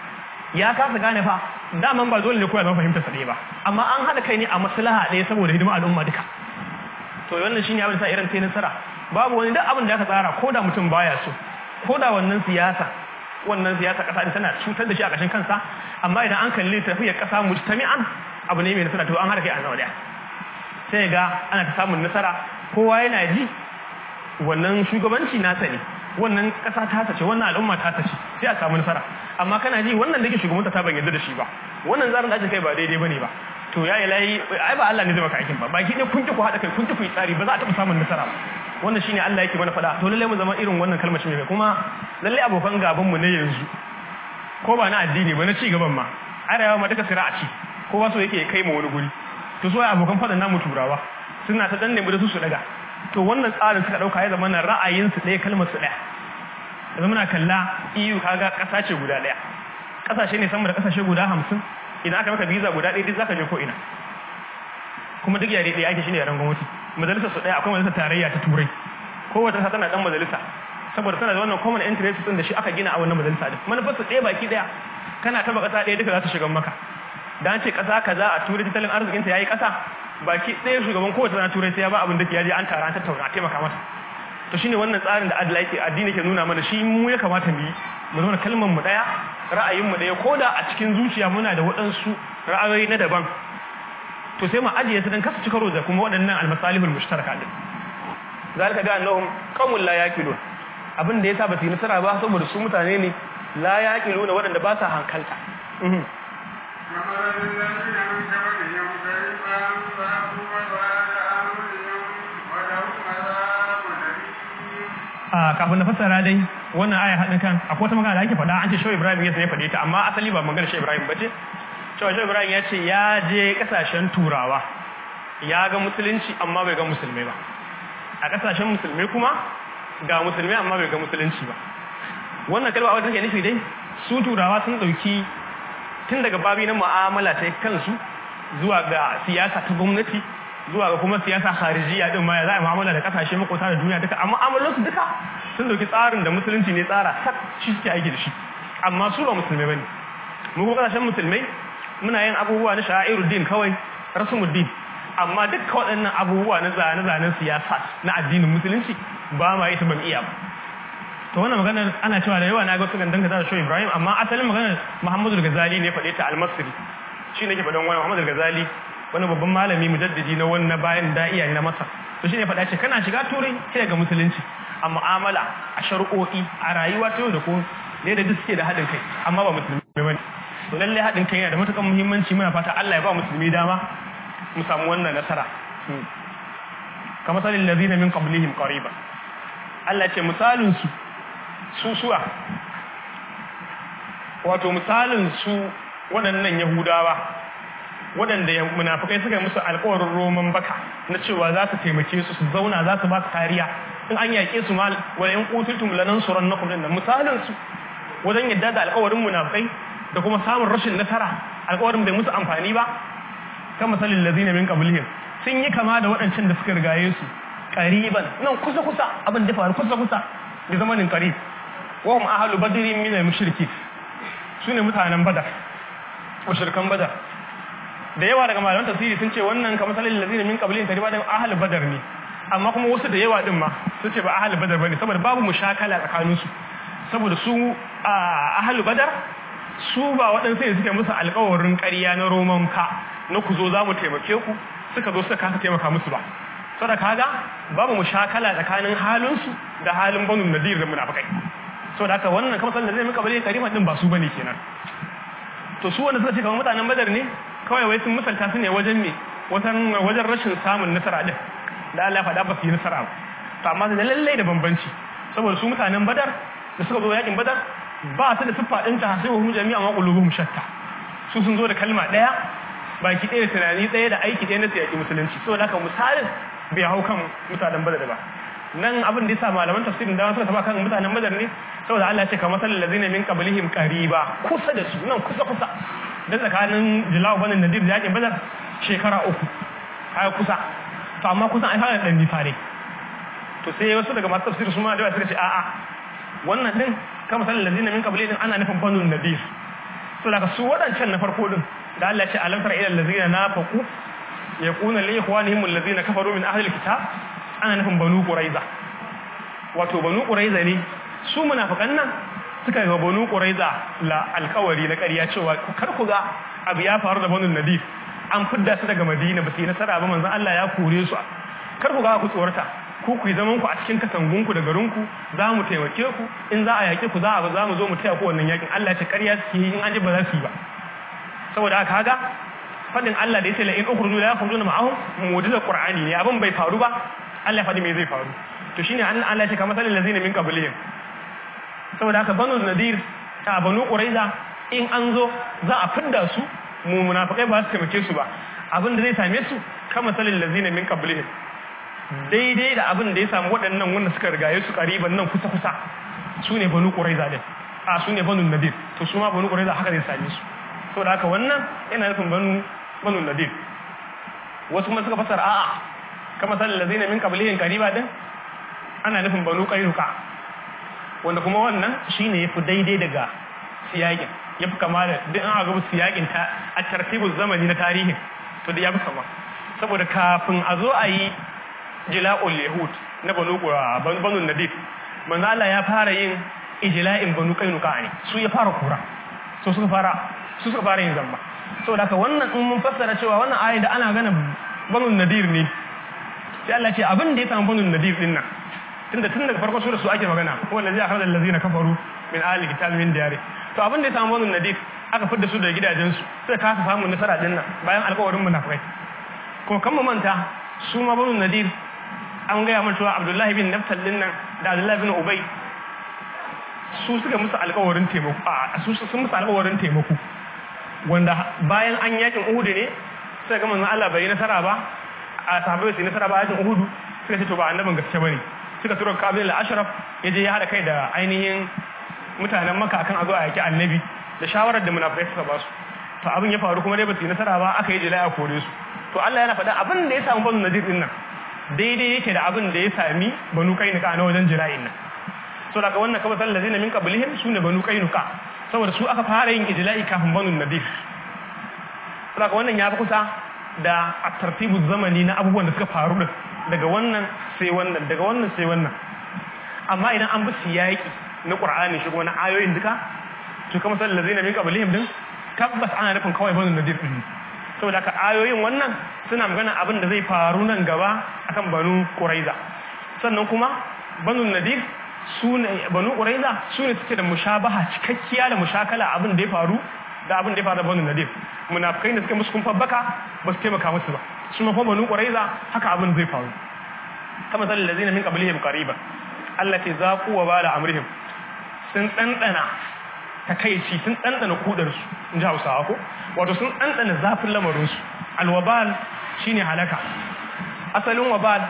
ya kasa gane fa daman ba dole ne kowa zama fahimtar sa ɗaya ba amma an haɗa kai ne a maslaha ɗaya saboda hidima al'umma duka to wannan shine abin da sa irin ta nasara babu wani duk abin da aka tsara ko da mutum baya so ko da wannan siyasa wannan siyasa kasa din tana cutar da shi a ƙashin kansa amma idan an kalli tafiyar kasa mujtami'an abu ne mai nasara to an haɗa kai a nawa ɗaya sai ga ana ta samun nasara kowa yana ji wannan shugabanci nasa ne wannan ƙasa ta tace wannan al'umma ta tace sai a samu nasara amma kana ji wannan da ke shugabanta ta ban yarda da shi ba wannan zarin da ake kai ba daidai bane ba to yayi layi ai ba Allah ne zai maka aikin ba baki ne kun ki ku hada kai kun ki ku yi tsari ba za a taɓa samun nasara ba wannan shine Allah yake mana faɗa to lalle mu zama irin wannan kalmar mai kuma lalle abokan gaban mu ne yanzu ko ba na addini ba na ci gaban ma arewa ma duka sira'a ci kowa so yake kai mu wani guri to so abokan faɗan namu turawa suna ta danne mu da su su daga to wannan tsarin suka dauka ya zama na ra'ayinsu ɗaya kalmar su ɗaya yanzu muna kalla EU kaga ƙasa ce guda ɗaya ƙasashe ne sama da ƙasashe guda hamsin idan aka maka visa guda ɗaya duk zaka je ko ina kuma duk yare ɗaya ake shine yaren gwamnati majalisar su ɗaya akwai majalisar tarayya ta turai kowace ƙasa tana ɗan majalisa saboda tana da wannan common interest din da shi aka gina a wannan majalisa din manufar su ɗaya baki ɗaya kana taba ƙasa ɗaya duka za ta shiga maka dan ce ƙasa kaza a turai tattalin arzikin ta yayi ƙasa baki ɗaya shugaban kowace rana turai sai ya ba abin da ke yaje an tara an tattauna a taimaka mata to shine wannan tsarin da adala yake addini ke nuna mana shi mu ya kamata mu yi mu zauna kalmar mu daya ra'ayin mu daya koda a cikin zuciya muna da waɗansu ra'ayoyi na daban to sai mu ajiye su dan kasu ci karo da kuma waɗannan almasalihul mushtaraka din zalika ga annahum qawmun la yaqilun abin da yasa ba su yi nasara ba saboda su mutane ne la yaqiluna waɗanda ba sa hankalta kafin na fassara dai wannan aya haɗin kan akwai wata magana da ake faɗa an ce shawai ibrahim ya faɗe ta amma asali ba magana shawai ibrahim ba ce shawai shawai ibrahim ya ce ya je ƙasashen turawa ya ga musulunci amma bai ga musulmai ba a ƙasashen musulmai kuma ga musulmai amma bai ga musulunci ba wannan kalma wadda take nufi dai su turawa sun ɗauki tun daga babi na mu'amala ta kansu zuwa ga siyasa ta gwamnati zuwa ga kuma siyasa kharijiya din ma ya za a mu'amala da kasashe makota da duniya duka amma amalan su duka sun dauki tsarin da musulunci ne tsara sak shi suke aiki da shi amma su ba musulmai bane mu ko kasashen musulmai muna yin abubuwa na sha'iruddin kawai rasumuddin amma dukkan waɗannan abubuwa na zane-zanen siyasa na addinin musulunci ba ma yi ta ban iya ba to wannan maganar ana cewa da yawa na ga su gandan da shi Ibrahim amma asalin maganar Muhammadu Ghazali ne faɗe ta al-Masri shi ne ke faɗan wani Muhammadu Ghazali wani babban malami mujaddidi na wannan bayan da'iya na Masar to shi ne faɗa ce kana shiga turai sai ga musulunci a mu'amala a shari'o'i a rayuwa ta yau da ko ne da duk suke da haɗin kai amma ba musulmi bane to lalle haɗin kai yana da matuƙar muhimmanci muna fata Allah ya ba musulmi dama mu samu wannan nasara kamar salin lazina min qablihim qariba Allah ce misalin su susuwa wato misalin su waɗannan yahudawa waɗanda munafukai suka yi musu alƙawarin roman baka na cewa za su taimake su su zauna za su ba su kariya in an yaƙe su ma wani in ƙutultum lanan suran na kudin nan misalin su wajen yadda da alƙawarin munafukai da kuma samun rashin nasara alƙawarin bai musu amfani ba kan misalin lazina min qablihim sun yi kama da waɗancan da suka rigaye su qariban nan kusa kusa abin da faru kusa kusa da zamanin qarib wa hum ahlu badrin min al-mushriki sune mutanen badar mushrikan badar da yawa daga malaman tafsiri sun ce wannan kamar salil ladina min qablihim qariban da ahlu badar ne amma kuma wasu da yawa din ma sun ce ba ahlu badar bane saboda babu mushakala tsakanin su saboda su ahlu badar su ba waɗansu ne suke musu alƙawarin ƙarya na roman ka na ku zo za mu taimake ku suka zo suka kasa taimaka musu ba saboda kaga babu mushakala tsakanin halinsu da halin banu nadir da munafikai saboda haka wannan kamar sallan zai muka bari karima din ba su bane kenan to su wanda suka ce kamar mutanen badar ne kawai wai sun misalta su ne wajen me wajen wajen rashin samun nasara din da Allah ya faɗa ba su yi nasara ba to amma da lallai da bambanci saboda su mutanen badar da suka zo yakin badar ba su da siffa ɗin ta sai wa jami'a ma qulubuhum shatta su sun zo da kalma ɗaya baki ɗaya tunani ɗaya da aiki ɗaya na siyaki musulunci saboda haka misalin bai hau kan mutanen badar ba nan abin da yasa malaman tafsirin da suka taba kan mutanen badar ne saboda Allah ya ce kamar sallal ladina min qablihim qariba kusa da su nan kusa kusa da tsakanin jilaw banin nadir da yakin badar shekara uku kai kusa to amma kusan ai fara dan nisa ne to sai wasu daga masu tafsir su ma da suka ce a'a wannan din kamar sallal ladina min qablihim ana nufin banu nadir to daga su waɗancan na farko din da Allah ya ce alam tara ila allazina nafaqu yaquna li ikhwanihim allazina kafaru min ahli alkitab ana nufin banu quraiza wato banu quraiza ne su munafikan nan suka ga banu quraiza la alkawari na ƙarya cewa kar ku ga abu ya faru da banu nadir an fidda su daga madina ba su yi nasara ba manzon Allah ya kore su kar ku ga ku tsorata ku ku yi zaman ku a cikin katangunku da garinku za mu taimake ku in za a yaƙe ku za a za mu zo mu taya ku wannan yaƙin Allah ya ce ƙarya suke yi in an ji ba za su yi ba saboda haka kaga fadin Allah da ya ce la in ukhruju la yakhrujuna ma'ahum mu'jiza qur'ani ne abin bai faru ba Allah ya faɗi me zai faru to shine an Allah ya ce kamar salil ladzina min qablihim saboda haka banu nadir ta banu quraiza in an zo za a fidda su mu munafikai ba su taimake su ba abin da zai same su kamar salil ladzina min qablihim daidai da abin da ya samu waɗannan wanda suka rigaye su ƙariban nan kusa-kusa su ne banu ƙuraiza ɗin a su ne banu nadir to su ma banu ƙuraiza haka zai same su so da haka wannan yana nufin banu banu nadir wasu kuma suka fasar a'a kama sallar da zai min kabilihin ƙariba ɗin ana nufin banu ƙairuka wanda kuma wannan shi ne ya fi daidai daga siyaƙin ya fi kama da duk an agabu siyaƙin a tartibin zamani na tarihin to da ya fi kama saboda kafin a zo a yi jila'ul yahud na banu banu nadir manzo Allah ya fara yin ijla'in banu kainuka ne su ya fara kura so suka fara su suka fara yin zamba saboda haka wannan in mun fassara cewa wannan ayi da ana gana banu nadir ne sai Allah ce abin da ya samu banu nadir din nan tunda tun daga farko sura su ake magana wanda zai akhraja allazina kafaru min ahli kitab min diyari to abin da ya samu banu nadir aka fidda su daga gidajensu sai kasa samun nasara din nan bayan alƙawarin munafikai kuma kan mu manta su ma banu nadir an gaya mun cewa abdullahi bin naftal din nan da abdullahi bin ubay su suka musu alƙawarin taimako a su sun musu alƙawarin taimako wanda bayan an yakin uhud ne sai ga manzon Allah bai nasara ba a sahabbai su nasara ba yakin uhud suka ce to ba annabin gaske bane suka tura kabil al-ashraf yaje ya hada kai da ainihin mutanen makka akan a zo a yaki annabi da shawarar da munafikai suka ba su to abin ya faru kuma dai ba su nasara ba aka yi jilaya kore su to Allah yana faɗa abin da ya samu banu nadir din nan daidai yake da abin da ya sami banu kainuka na wajen jira'in nan so daga wannan kaba sallar zina min qablihim sune banu kainuka saboda su aka fara yin ijla'i kafin banu nadir so daga wannan ya fi kusa da a tartibu zamani na abubuwan da suka faru din daga wannan sai wannan daga wannan sai wannan amma idan an bi siyaki na qur'ani shi kuma na ayoyin duka to kama sallar zina min qablihim din tabbas ana nufin kawai banu nadir din saboda haka ayoyin wannan suna magana abin da zai faru nan gaba akan banu quraiza sannan kuma banu nadir su ne banu quraiza su ne suke da mushabaha cikakkiya da mushakala abin da ya faru da abin da ya faru da banu nadir munafikai da suka musu kun fabbaka ba su taimaka musu ba su ma banu quraiza haka abin zai faru kama zalil ladina min qablihim qariban allati zaqu wa bala amrihim sun dandana takaici sun dandana kudarsu in ji hausawa ko wato sun ɗanɗana zafin lamarinsu alwabal shine halaka asalin wabal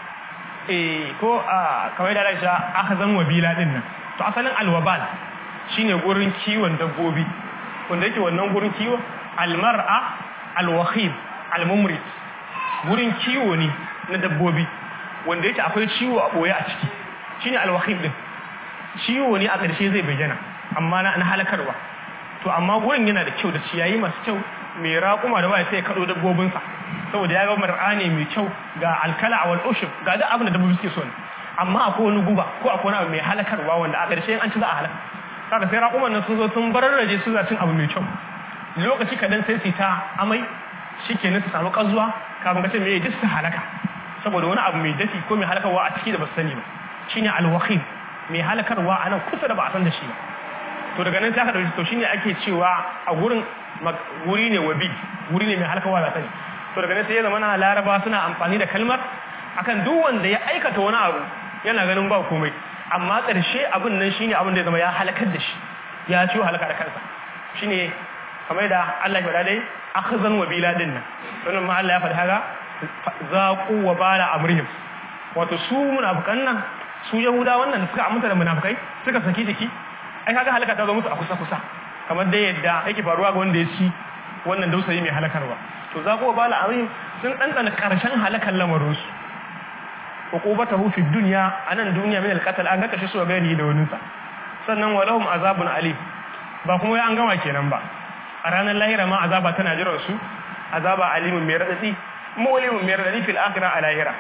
eh ko a kamar da rasha aka zan wabila din nan to asalin alwabal shine gurin kiwon dabbobi wanda yake wannan gurin kiwo almar'a alwakhib almumrit gurin kiwo ne na dabbobi wanda yake akwai ciwo a boye a ciki shine alwakhib din ciwo ne a ƙarshe zai bayyana amma na halakarwa to amma gurin yana da kyau da ciyayi masu kyau mai raƙuma da baya sai ya kaɗo dabbobinsa saboda ya ga mar'a ne mai kyau ga alkala a ushub ga duk abin da dabbobi suke so ne amma akwai wani guba ko akwai wani abu mai halakarwa wanda a ƙarshe an ci za a halaka kaga sai raƙuman nan sun zo sun bararraje su za cin abu mai kyau lokaci kadan sai su ta amai shikenan su samu ƙazuwa kafin ka ce me duk su halaka saboda wani abu mai dafi ko mai halakarwa a ciki da ba su sani ba shine alwaqib mai halakarwa a nan kusa da ba a san da shi ba to daga nan sai aka dauki to shine ake cewa a gurin guri ne wabi guri ne mai halkawa da sani to daga nan sai ya zama na laraba suna amfani da kalmar akan duk wanda ya aikata wani abu yana ganin ba komai amma ƙarshe abin nan shine abin da ya zama ya halakar da shi ya ciwo halaka da kansa shine kamar da Allah ya faɗa dai akhzan wabila din nan wannan ma Allah ya faɗa haka zaqu wa bala amrihim wato su munafikan nan su yahuda wannan da suka aminta da munafikai suka saki jiki ai kaga halaka ta zo musu a kusa kusa kamar da yadda yake faruwa ga wanda ya ci wannan dausayi mai halakarwa to za ku bala amrihim sun dandana karshen halakan lamarin su uqubatahu fi dunya anan duniya min alqatl an ga kashe su ga gani da wani sa sannan walahum azabun alim ba kuma an gama kenan ba a ranar lahira ma azaba tana jiran su azaba alimun mai radadi mulimun mai radadi fil akhirah a lahira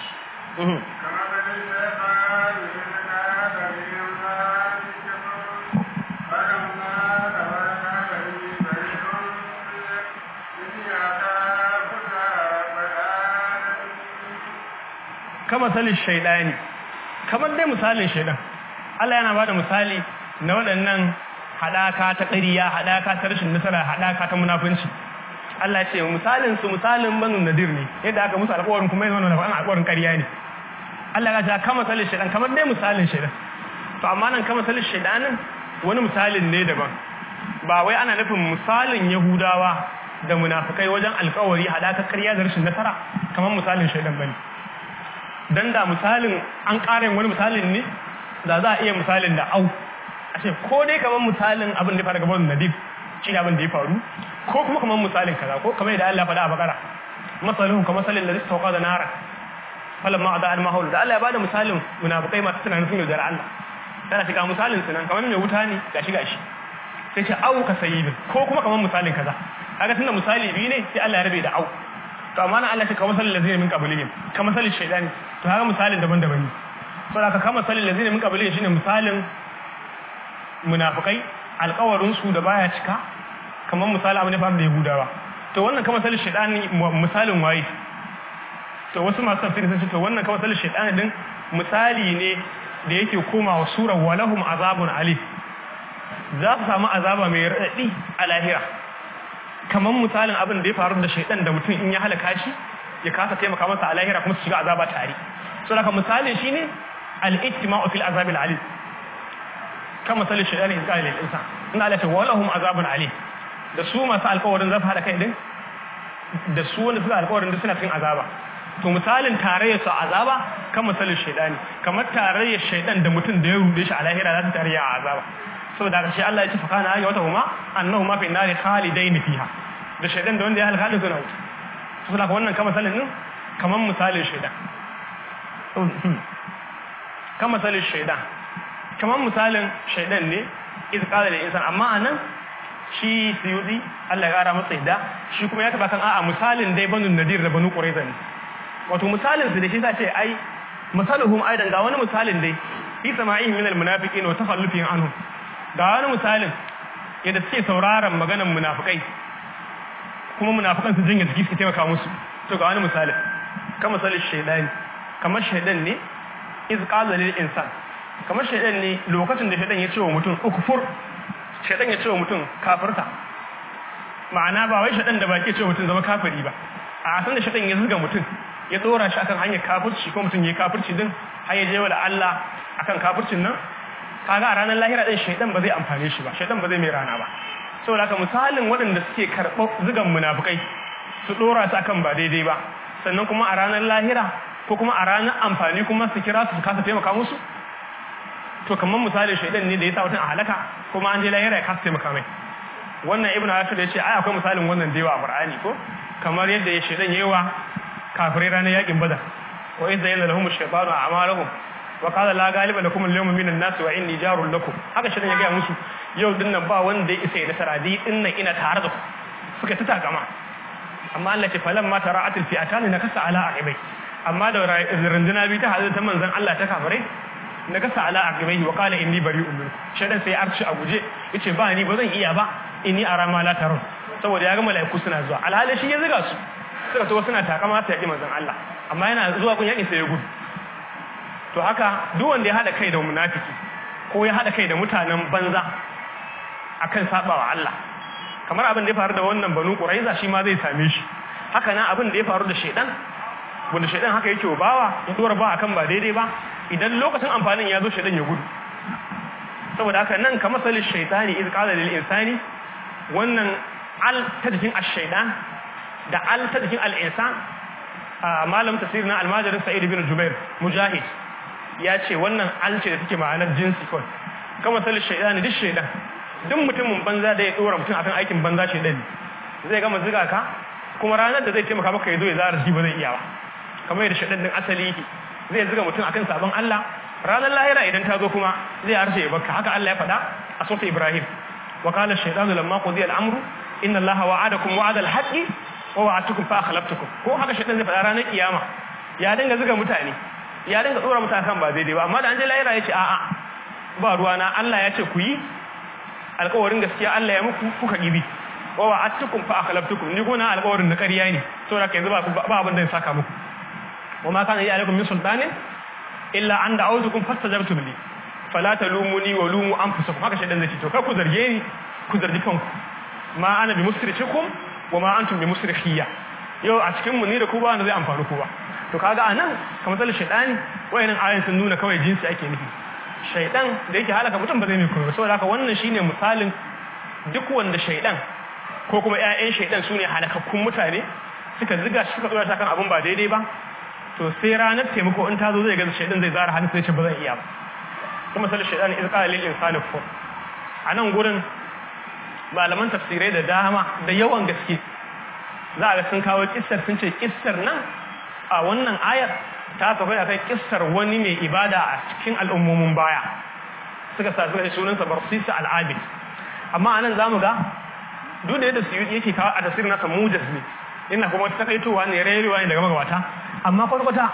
kama salin shaidani kamar dai misalin shaidan Allah yana bada misali na waɗannan haɗaka ta ƙariya haɗaka ta rashin nasara haɗaka ta munafunci Allah ya ce misalin su misalin banu nadir ne yadda aka musu alƙawarin kuma yana nuna alƙawarin ƙarya ne Allah ya ce kama salin shaidan kamar dai misalin shaidan to amma nan kama salin shaidanin wani misalin ne daban ba wai ana nufin misalin yahudawa da munafukai wajen alƙawari haɗaka ƙarya da rashin nasara kamar misalin shaidan bane dan da misalin an ƙara wani misalin ne da za a iya misalin da au a ce ko dai kamar misalin abin da ya faru gaban nadib shi ne abin da ya faru ko kuma kamar misalin kaza ko kamar yadda Allah faɗa a bakara masalihun kamar misalin da zai tauka da nara falan ma da alma haulu da Allah ya bada misalin munafikai masu tunanin sun yaudara Allah tana shiga misalin su nan kamar mai wuta ne gashi gashi sai ce au ka sayi ko kuma kamar misalin kaza kaga tunda misali biyu ne sai Allah ya rabe da au to amma na Allah shi kamar misalin lazina min qablihim kamar misalin shaydani to haka misalin daban-daban ne saboda ka kama misalin lazina min qablihim shine misalin munafikai alƙawarin su da baya cika kamar misalin abin da faru da Yahudawa to wannan kamar misalin shaydani misalin waye to wasu masu tafsiri sun ce to wannan kamar misalin shaydani din misali ne da yake komawa surar walahum azabun alif za su samu azaba mai raɗaɗi a lahira kamar misalin abin da ya faru da shaidan da mutum in ya halaka shi ya kasa taimaka masa a lahira kuma su shiga azaba tare so daga misalin shine al-ijtima'u fil azab al-alim kan misalin shaidan in qala lil insan in Allah ta walahum azabun alim da su masu alƙawarin za su hada kai din da su wanda suka alƙawarin da suna cikin azaba to misalin tarayyar su azaba kan misalin shaidani kamar tarayyar shaidan da mutum da ya rude shi a lahira za su tarayya a azaba saboda haka shi Allah ya ce fakana ya wata huma annahu ma fi nari khalidain fiha da shaidan da wanda ya halaka suna wuta saboda haka wannan kamar misalin din kamar misalin shaidan kamar misalin shaidan kamar misalin shaidan ne iz qala lil insan amma anan shi suyudi Allah ya kara masa yadda shi kuma ya taba kan a'a misalin dai banu nadir da banu qurayza ne wato misalin su da shi sace ai misaluhum aidan ga wani misalin dai fi sama'ihim min almunafiqin wa takhallufihim anhum ga wani misalin yadda suke sauraron maganar munafikai kuma munafikan su jinya jiki suke taimaka musu to ga wani misalin kamar misalin shaydani kamar shaydan ne iz qala lil insan kamar shaydan ne lokacin da shaydan ya ce wa mutum ukfur shaydan ya ce wa mutum kafirta ma'ana ba wai shaydan da baki ce wa mutum zama kafiri ba a san da shaydan ya zuga mutum ya dora shi akan hanyar kafirci ko mutum ya yi kafirci din har ya je wa Allah akan kafircin nan kaga a ranar lahira din shaydan ba zai amfane shi ba shaydan ba zai mai rana ba saboda haka misalin waɗanda suke karɓar zugan munafukai su dora su akan ba daidai ba sannan kuma a ranar lahira ko kuma a ranar amfani kuma su kira su su kasa taimaka musu to kamar misalin shaydan ne da ya sa mutum a halaka kuma an je lahira ya kasa taimaka mai wannan ibnu ashur ya ce ai akwai misalin wannan da yawa a qur'ani ko kamar yadda ya shaydan yawa kafirai ranar yakin badar wa in zayyana lahum ash-shaytanu a'malahum wa qala la ghaliba lakum al-yawma min an-nas wa inni jarul lakum haka shi ya ga musu yau din nan ba wanda ya isa ya nasara di din nan ina tare da ku suka ta takama amma Allah ce falan ma tara'at al-fi'atan nakasa ala aqibai amma da runduna bi ta hadu ta manzon Allah ta kafirai nakasa ala aqibai wa qala inni bari'un minkum shedan sai arci a guje yace ba ni ba zan iya ba inni ara ma la tarun saboda ya ga mala'iku suna zuwa alhali shi ya zuga su suka so suna takama ta yaƙi manzon Allah amma yana zuwa kun yaƙi sai ya gudu to haka duk wanda ya hada kai da munafiki ko ya hada kai da mutanen banza akan sabawa Allah kamar abin da ya faru da wannan banu quraiza shi ma zai same shi haka nan abin da ya faru da shedan wanda shedan haka yake bawa ya dora ba akan ba daidai ba idan lokacin amfanin ya zo shedan ya gudu saboda haka nan kamar salil shaytani iz qala lil insani wannan al ta jikin ash-shaytan da al ta jikin al-insan malam tafsir na almajirin sa'id bin jubair mujahid ya ce wannan al ce da take ma'anar jinsi kawai kamar salil shaytani duk shaytan duk mutumin banza da ya dora mutum akan aikin banza shaytan zai gama ziga ka kuma ranar da zai taimaka maka ya zo ya zara shi ba zai iya ba kamar yadda shaytan din asali yake zai ziga mutum akan sabon Allah ranar lahira idan ta zo kuma zai harshe ya baka haka Allah ya faɗa a sura Ibrahim wa qala ash-shaytanu lamma qudiya al-amru inna allaha wa'adakum wa'adal haqqi wa wa'atukum fa akhlaftukum ko haka shaitan zai faɗa ranar kiyama ya dinga zuga mutane ya dinga tsora mutane kan ba daidai ba amma da an je lahira yace a'a ba ruwa na Allah ya ce ku yi alƙawarin gaskiya Allah ya muku kuka gibi wa wa'atukum fa akhlaftukum ni gona alƙawarin na ƙarya ne saboda kai yanzu ba ba abin da ya saka muku wa ma kana ya alaikum min sultanin illa an da'awtukum fastajabtum li fala talumuni wa lumu anfusakum haka shaitan zai ce to kar ku zarge ni ku zargi kanku ma ana bi musrikikum wa ma antum bi musrikhiya yau a cikin mu ni da ku ba wanda zai amfani ku ba to kaga anan kamar zal shaytani wayannan ayoyin sun nuna kawai jinsi ake nufi shaydan da yake halaka mutum ba zai mai koyo saboda haka wannan shine misalin duk wanda shaydan ko kuma ƴaƴan shaydan sune halakakkun mutane suka ziga shi suka tsora ta kan abun ba daidai ba to sai ranar taimako in ta zo zai ga shaydan zai zara hannu sai ce ba zan iya ba kuma zal shaytani iz qala lil insani kufur anan gurin malaman tafsirai da dama da yawan gaske za a ga sun kawo kissar sun ce kissar nan a wannan ayar ta tafi akan kissar wani mai ibada a cikin al'ummomin baya suka sa suka sunansa barsisa al'abid amma anan zamu ga duk da yadda su yake kawo a tafsirin nasa mujas ne ina kuma takaitowa ne rayuwa ne daga magabata amma kwata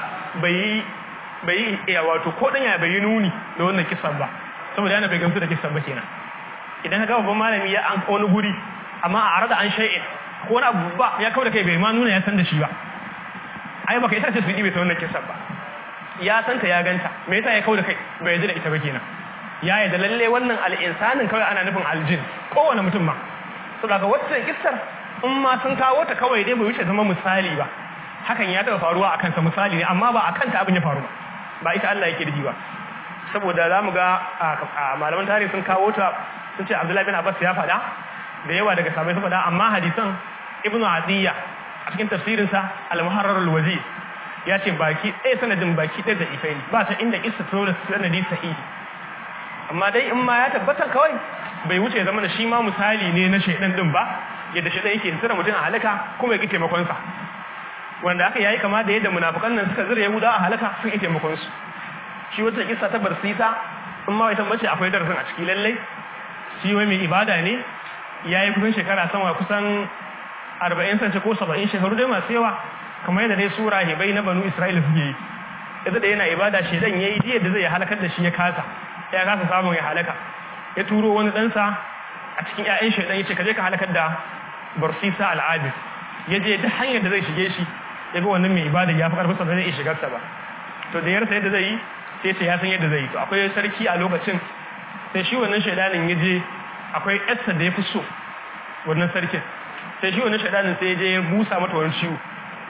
bai bai iya wato ko dan ya bai nuni da wannan kissan ba saboda yana bai gamsu da kissan ba kenan idan ka ga babban malami ya an wani guri amma a arada an shay'in ko wani abu ba ya kawo da kai bai ma nuna ya san da shi ba ai baka ita ce su dibe ta wannan kisan ba ya san ta ya ganta me yasa ya kawo da kai bai yarda da ita ba kenan ya yarda lalle wannan al'insanin kawai ana nufin aljin kowane mutum ma saboda wacce kissar in ma sun kawo ta kawai dai bai wuce zama misali ba hakan ya taɓa faruwa akan sa misali ne amma ba akan ta abin ya faru ba ba ita Allah yake da ba saboda za mu ga malaman tarihi sun kawo ta sun ce abdullahi bin abbas ya faɗa da yawa daga sabai sun faɗa amma hadisan ibnu adiyya a cikin tafsirinsa al-muharrar al-wazir ya ce baki ɗaya sanadin baki ɗaya da ifai ne ba ta inda kissa ta da sanadi sahihi amma dai in ma ya tabbata kawai bai wuce zama da shi ma misali ne na shaidan din ba yadda shaidan yake tsira mutum a halaka kuma ya ki taimakon sa wanda aka yayi kama da yadda munafikan nan suka zira yahuda a halaka sun ki taimakon su shi wata kissa ta barsisa in ma ita bace akwai darasin a ciki lallai shi wai mai ibada ne yayi kusan shekara sama kusan 40 sace ko 70 shekaru dai masu yawa kamar yadda dai sura hibai na banu isra'ila suke yi yadda da yana ibada shedan yayi diyar da zai halakar da shi ya kasa ya kasa samun ya halaka ya turo wani ɗansa a cikin ƴaƴan shedan yace ka je ka halakar da barsisa al'adis ya je duk hanyar da zai shige shi ya ga wannan mai ibada ya fi karfin sa zai iya shigar sa ba to da yarsa yadda zai yi sai ce ya san yadda zai yi to akwai sarki a lokacin sai shi wannan shaidanin ya je akwai yarsa da ya fi so wannan sarkin sai shi wannan shaidanin sai ya je ya busa mata wani ciwo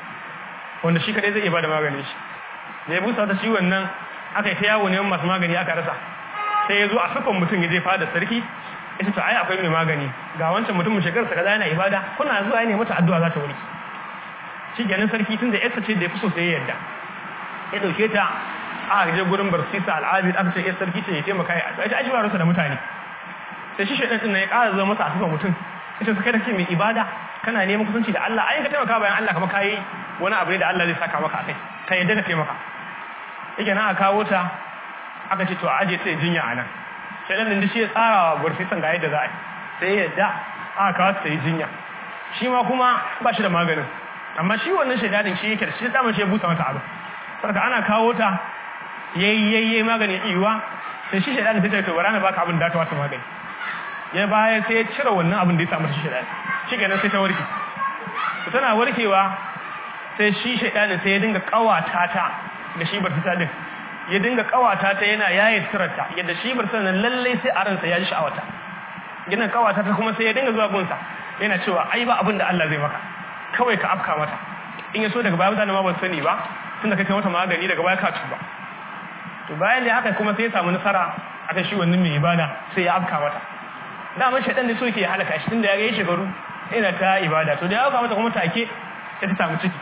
wanda shi kadai zai iya bada maganin shi da ya busa mata ciwon nan aka yi ta yawo neman masu magani aka rasa sai ya zo a sufan mutum ya je fada sarki ya ce to ai akwai mai magani ga wancan mutumin shekarsa kaza yana ibada kuna zuwa ne mata addu'a za ta wuri shi ganin sarki tun da yarsa ce da ya fi so sai ya yarda ya dauke ta aka je gurin barsisa al'abid aka ce ya sarki ce ya taimaka ya addu'a ita aji ba rusa da mutane sai shi shaidan din ya ƙara zama masa a sufan mutum ita su kai da ke mai ibada kana neman kusanci da Allah ai ka taimaka bayan Allah kamar kai wani abu ne da Allah zai saka maka akai ka yadda ka taimaka yake nan a kawo ta aka ce to a aje ta jinya a nan sai dan din shi ya tsara wa burfisan ga yadda za a yi sai ya yadda aka kawo ta yi jinya shi ma kuma ba shi da maganin amma shi wannan shaidanin shi yake da shi daman shi ya busa mata abu saboda ana kawo ta yayi yayi magani iwa sai shi shaidanin sai ta to bara na baka abin da ta wata magani ya baya sai ya cire wannan abin da ya samu shi shaidanin shi kenan sai ta warke to tana warkewa sai shi shaidanin sai ya dinga kawata ta da shi bartisa din ya dinga kawata ta yana yaye sirarta yadda shi bartisa nan lalle sai a ransa ya ji sha'awata gina kawata ta kuma sai ya dinga zuwa gunsa yana cewa ai ba abin da Allah zai maka kawai ka afka mata in ya so daga baya mutane ma ba sani ba tunda kai mata magani daga baya ka tuba to bayan da haka kuma sai ya samu nasara akan shi wannan mai ibada sai ya afka mata daman shaidan ne so yake halaka shi tunda ya ga yi shekaru ina ta ibada to da ya afka mata kuma take sai ta samu ciki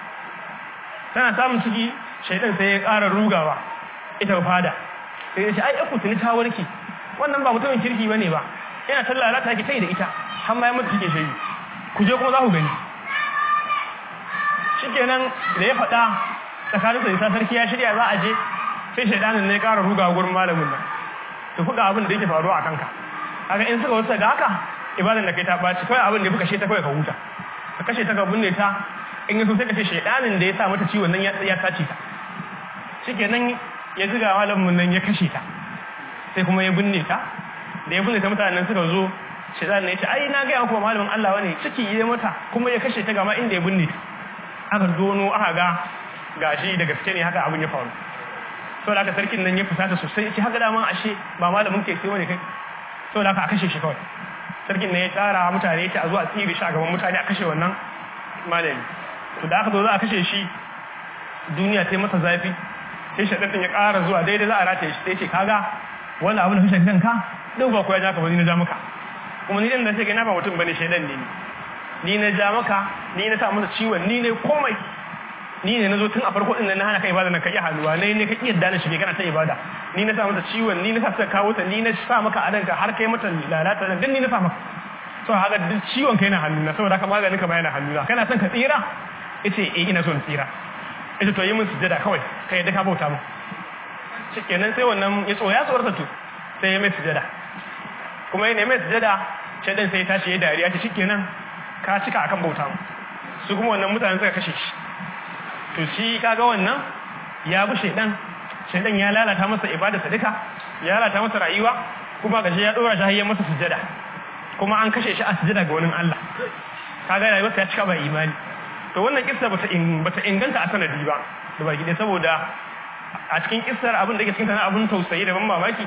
tana samun ciki shaidan sai ya ƙara rugawa ita fada sai ya ce ai aku tuni ta warke wannan ba mutumin kirki bane ba yana tallala ta ki tai da ita har ma ya mutu cike shayi ku je kuma za ku gani shikenan da ya faɗa tsakanin sa isa sarki ya shirya za a je sai shaidanin ne ya ƙara rugawa gurin malamin nan to kuka abin da yake faruwa a kanka kaga in suka wasu ga haka ibadan da kai ta baci kawai abin da ya kashe ta kawai ka huta ka kashe ta ka binne ta in yaso sai ka ce shedanin da ya sa mata ciwon nan ya sace ta shikenan ya ziga malamin nan ya kashe ta sai kuma ya binne ta da ya binne ta mutanen suka zo shedan ne ya ce ai na ga kuma malamin Allah wani ciki ya mata kuma ya kashe ta gama inda ya binne ta aka dono aka ga gashi da gaske ne haka abin ya faru saboda haka sarkin nan ya fusata sosai ce haka dama ashe ba malamin ke sai wani kai saboda haka a kashe shi kawai sarkin nan ya tsara mutane ta a zuwa tsiri shi a gaban mutane a kashe wannan malami to da aka zo za a kashe shi duniya ta masa zafi sai shaɗaɗin ya ƙara zuwa daidai za a rataye shi sai ce kaga wani abin da fi shaɗin ka duk ba kuwa ja ka ba ni na ja maka kuma ni ɗin da sai na ba mutum bane shaidan ne ni na ja maka ni na sa masa ciwon ni ne komai ni ne na zo tun a farko ɗin na hana ka ibada na ka iya hannuwa ne ne ka iya dana shige kana ta ibada ni na sa mata ciwon ni na sa ta kawo ta ni na sa maka a ranka har kai mata lalata nan ni na sa maka so haka duk ciwon kai na hannuna saboda haka maganin ka bayana hannuna kana son ka tsira yace eh ina son tsira yace to yi min sujada kawai kai yadda ka bauta mu shikenan sai wannan ya tsoya tsorata to sai ya mai sujada kuma yana mai sujada shaidan sai ya tashi ya dariya ce shikenan ka cika akan bauta mu su kuma wannan mutanen suka kashe shi to shi kaga wannan ya bi shaidan shaidan ya lalata masa ibada sadaka ya lalata masa rayuwa kuma gashi ya dora shi har masa sujada kuma an kashe shi a sujada ga wani Allah kaga rayuwarsa ya cika ba imani to wannan kissa bata bata inganta a sanadi ba da baki dai saboda a cikin kissar abin da yake cikin tana abin tausayi da ban mamaki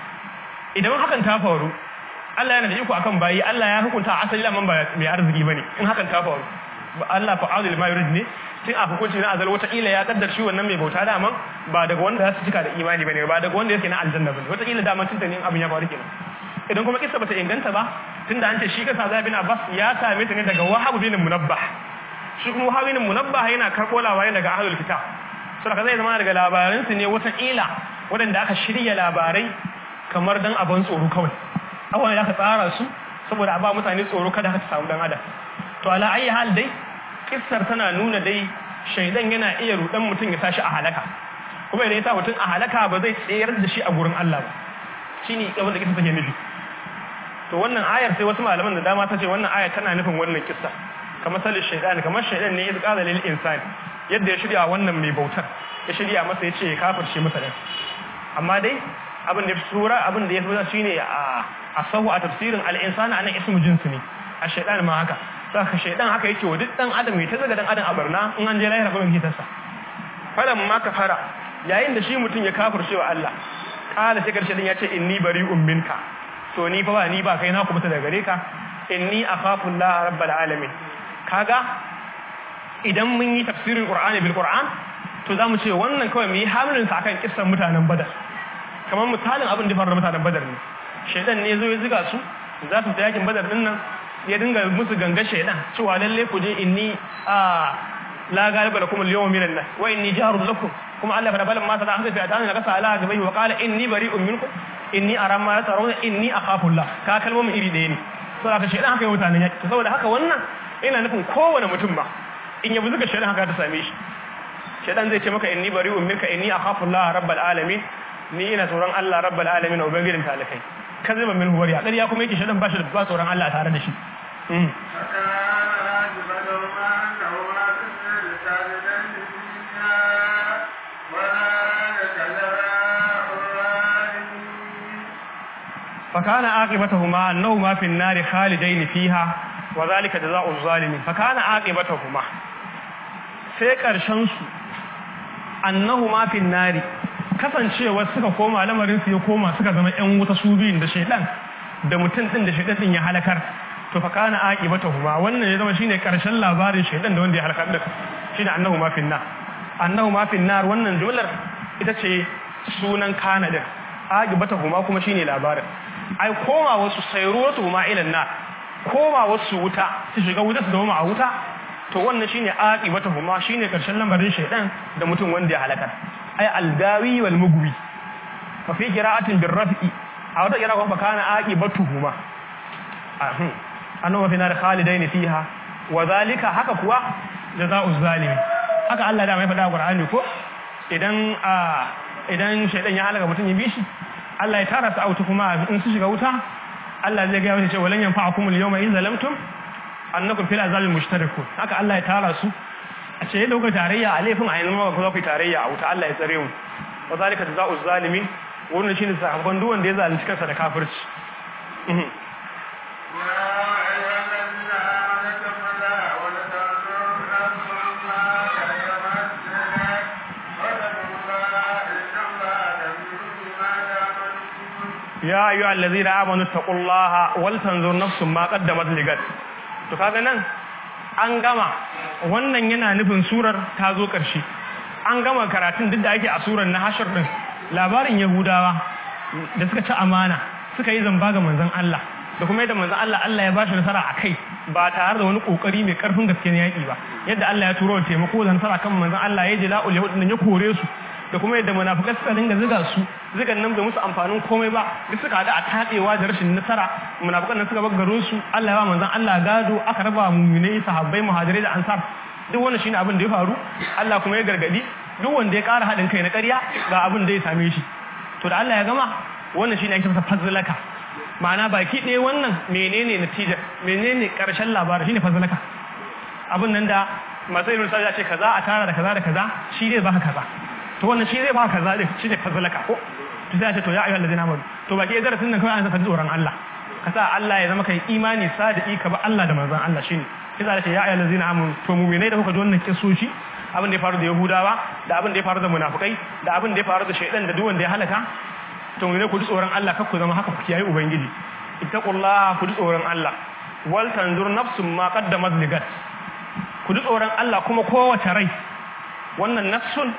idan hakan ta faru Allah yana da iko akan bayi Allah ya hukunta asali laman ba mai arziki bane in hakan ta faru Allah fa'alul ma yurid ne tun a hukunci na azal wata ila ya kaddar shi wannan mai bauta daman ba daga wanda za su cika da imani bane ba daga wanda yake na aljanna bane wata ila daman tun in abin ya faru kenan idan kuma kissa bata inganta ba tunda an ce shi kasa Zaid bin Abbas ya same ta ne daga Wahab bin Munabbah shi kuma Wahab bin Munabbah yana karbo labarai daga ahlul kitab saboda zai zama daga labaran su ne wata ila wadanda aka shirya labarai kamar dan abin tsoro kawai abubuwan da aka tsara su saboda a ba mutane tsoro kada ka samu dan adam to ala ayi hal dai kissar tana nuna dai shaidan yana iya rudan mutum ya tashi a halaka kuma idan ya sa mutum a halaka ba zai tsayar da shi a gurin Allah ba shine abin da kissa take nufi to wannan ayar sai wasu malaman da dama ta ce wannan ayar tana nufin wannan kissa kamar salin shaidan kamar shaidan ne ya tsara lil insani yadda ya shirya wannan mai bautar ya shirya masa ya ce ya kafirce masa ne amma dai abin da sura abin da ya fi shine a asahu a tafsirin al-insani anan ismu jinsi ne a shaidan ma haka saka shaidan haka yake wa duk dan adam mai ta zaga dan adam a barna in an je lahira kuma kitarsa falan ma ka fara yayin da shi mutum ya kafirce wa Allah kala sai karshe din ya ce inni bari'un minka to ni fa ba ni ba kai na kuma daga gare ka inni akhafu Allah rabbul alamin kaga idan mun yi tafsirin Qur'ani bil Qur'an to zamu ce wannan kawai mu yi hamlin sa akan kissan mutanen Badar kamar misalin abin da faru da mutanen Badar ne shedan ne zo ya ziga su za su ta yakin Badar din nan ya dinga musu ganga shedan cewa lalle ku je inni a la galiba lakum al-yawma minan nas wa inni jarun lakum kuma Allah fara balan ma sada an ga ta ga sa ala gabai wa qala inni bari'un minkum inni ara ma tarawna inni akhafu Allah ka kalmomin iri ɗaya ne saboda haka shedan haka yi mutanen yaki saboda haka wannan ina nufin kowane mutum ba in yabi zuga shedan haka ta same shi shedan zai ce maka inni bari'un minka inni akhafu Allah rabbal alamin ni ina tsoron Allah rabbal alamin ubangijin talakai kaziba min huwari a ƙarya kuma yake shedan ba shi da ba tsoron Allah tare da shi فكان عاقبتهما أنهما في النار خالدين فيها وذلك جزاء الظالمين فكان عاقبتهما sai ƙarshen su annahuma fin nari kasancewa suka koma lamarin su ya koma suka zama ƴan wuta su biyun da shaidan da mutum din da shaidan din ya halakar to fa kana aqibatuhuma wannan ya zama shine ƙarshen labarin shaidan da wanda ya halakar da shine annahuma fin nar annahuma fin nar wannan jumlar ita ce sunan kana din aqibatuhuma kuma shine labarin ai koma wasu sayruwatu ma ila nar koma wasu wuta su shiga wuta su zama a wuta to wannan shine aqibatuhuma shine karshen lamarin shaydan da mutum wanda ya halaka ai aldawi wal mugwi fa fi qira'atin bir raf'i a wata qira'a kuma kana aqibatuhuma ahum annahu fi nar khalidain fiha wa zalika haka kuwa jazaa'uz zalimi haka Allah da mai faɗa a Qur'ani ko idan a idan shaydan ya halaka mutum ya bi shi Allah ya tara su auta kuma in su shiga wuta Allah zai ga masa cewa walan yanfa'akum al-yawma in zalamtum annakum fil azabil mushtarikun haka Allah ya tara su a ce yadda kuka tarayya a laifin a yanzu ma ku za ku yi tarayya a wuta Allah ya tsare mu wa zalika jazaa'u zalimin wannan shine sakamakon duk wanda ya zalunci kansa da kafirci ya ayyuhal ladzina amanu taqullaha wal tanzur nafsum ma qaddamat ligat to kaga nan an gama wannan yana nufin surar ta zo ƙarshe an gama karatun duk da ake a surar na hashar din labarin yahudawa da suka ci amana suka yi zamba ga manzon Allah da kuma yadda manzon Allah Allah ya bashi nasara a kai ba tare da wani kokari mai karfin gaske na yaki ba yadda Allah ya turo taimako da nasara kan manzon Allah ya jila ul yahud ya kore su da kuma yadda munafikai suka dinga ziga su zigan nan bai musu amfanin komai ba duk suka hada a tadewa da rashin nasara munafikan nan suka bar garin su Allah ya ba manzon Allah gado aka raba mu'minai sahabbai muhajirai da ansar duk wannan shine abin da ya faru Allah kuma ya gargadi duk wanda ya ƙara haɗin kai na ƙarya ga abin da ya same shi to da Allah ya gama wannan shine ake masa fazlaka ma'ana baki ɗaya wannan menene natija menene ƙarshen labarin shine fazlaka abin nan da masu irin sai ya ce kaza a tara da kaza da kaza shi zai baka kaza to wannan shi zai baka kaza din shine fazlaka ko to sai ya ce to ya ayyuhal ladina amanu to baki ɗaya darasin nan kawai an saka tsoron Allah ka sa Allah ya zama kai imani sadiki ka ba Allah da manzon Allah shine kisa da ce ya ayyuhal ladina amanu to mu'minai da kuka ji wannan kisoshi abin da ya faru da yahudawa da abin da ya faru da munafukai da abin da ya faru da shaidan da duwanda ya halaka to ne ku ji tsoron Allah kar ku zama haka ku kiyaye ubangiji ittaqullaha ku ji tsoron Allah wal tanzur nafsum ma qaddamat ligat ku ji tsoron Allah kuma kowace rai wannan nafsun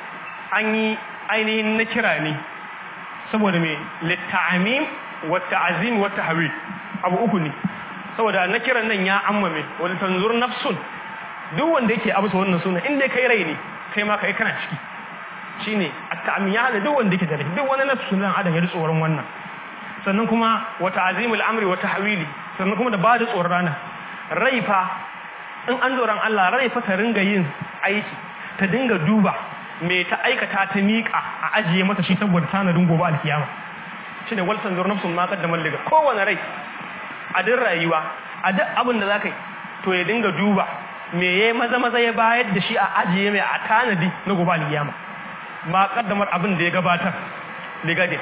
an yi ainihin na kira ne saboda me litta'amim wa ta'zim wa tahwil abu uku ne saboda na kiran nan ya ammame wal tanzur nafsun duk wanda yake abusa wannan suna inda kai rai ne kai ma kai kana ciki shine at-ta'miya da duk wanda yake da rai duk wani nafsu nan adam ya ji tsoron wannan sannan kuma wa ta'zimul amri wa tahwili sannan kuma da ba da tsoron rana rai fa in an tsoron Allah rai fa ta ringa yin aiki ta dinga duba me ta aikata ta miƙa a ajiye mata shi saboda tanadin gobe alkiyama shine wal tanzur nafsun ma qaddamat liga kowane rai a duk rayuwa a duk abin da zaka yi to ya dinga duba me ya maza maza ya bayar da shi a ajiye mai a tanadi na gobe alkiyama ma kaddamar abin da ya gabatar ligadin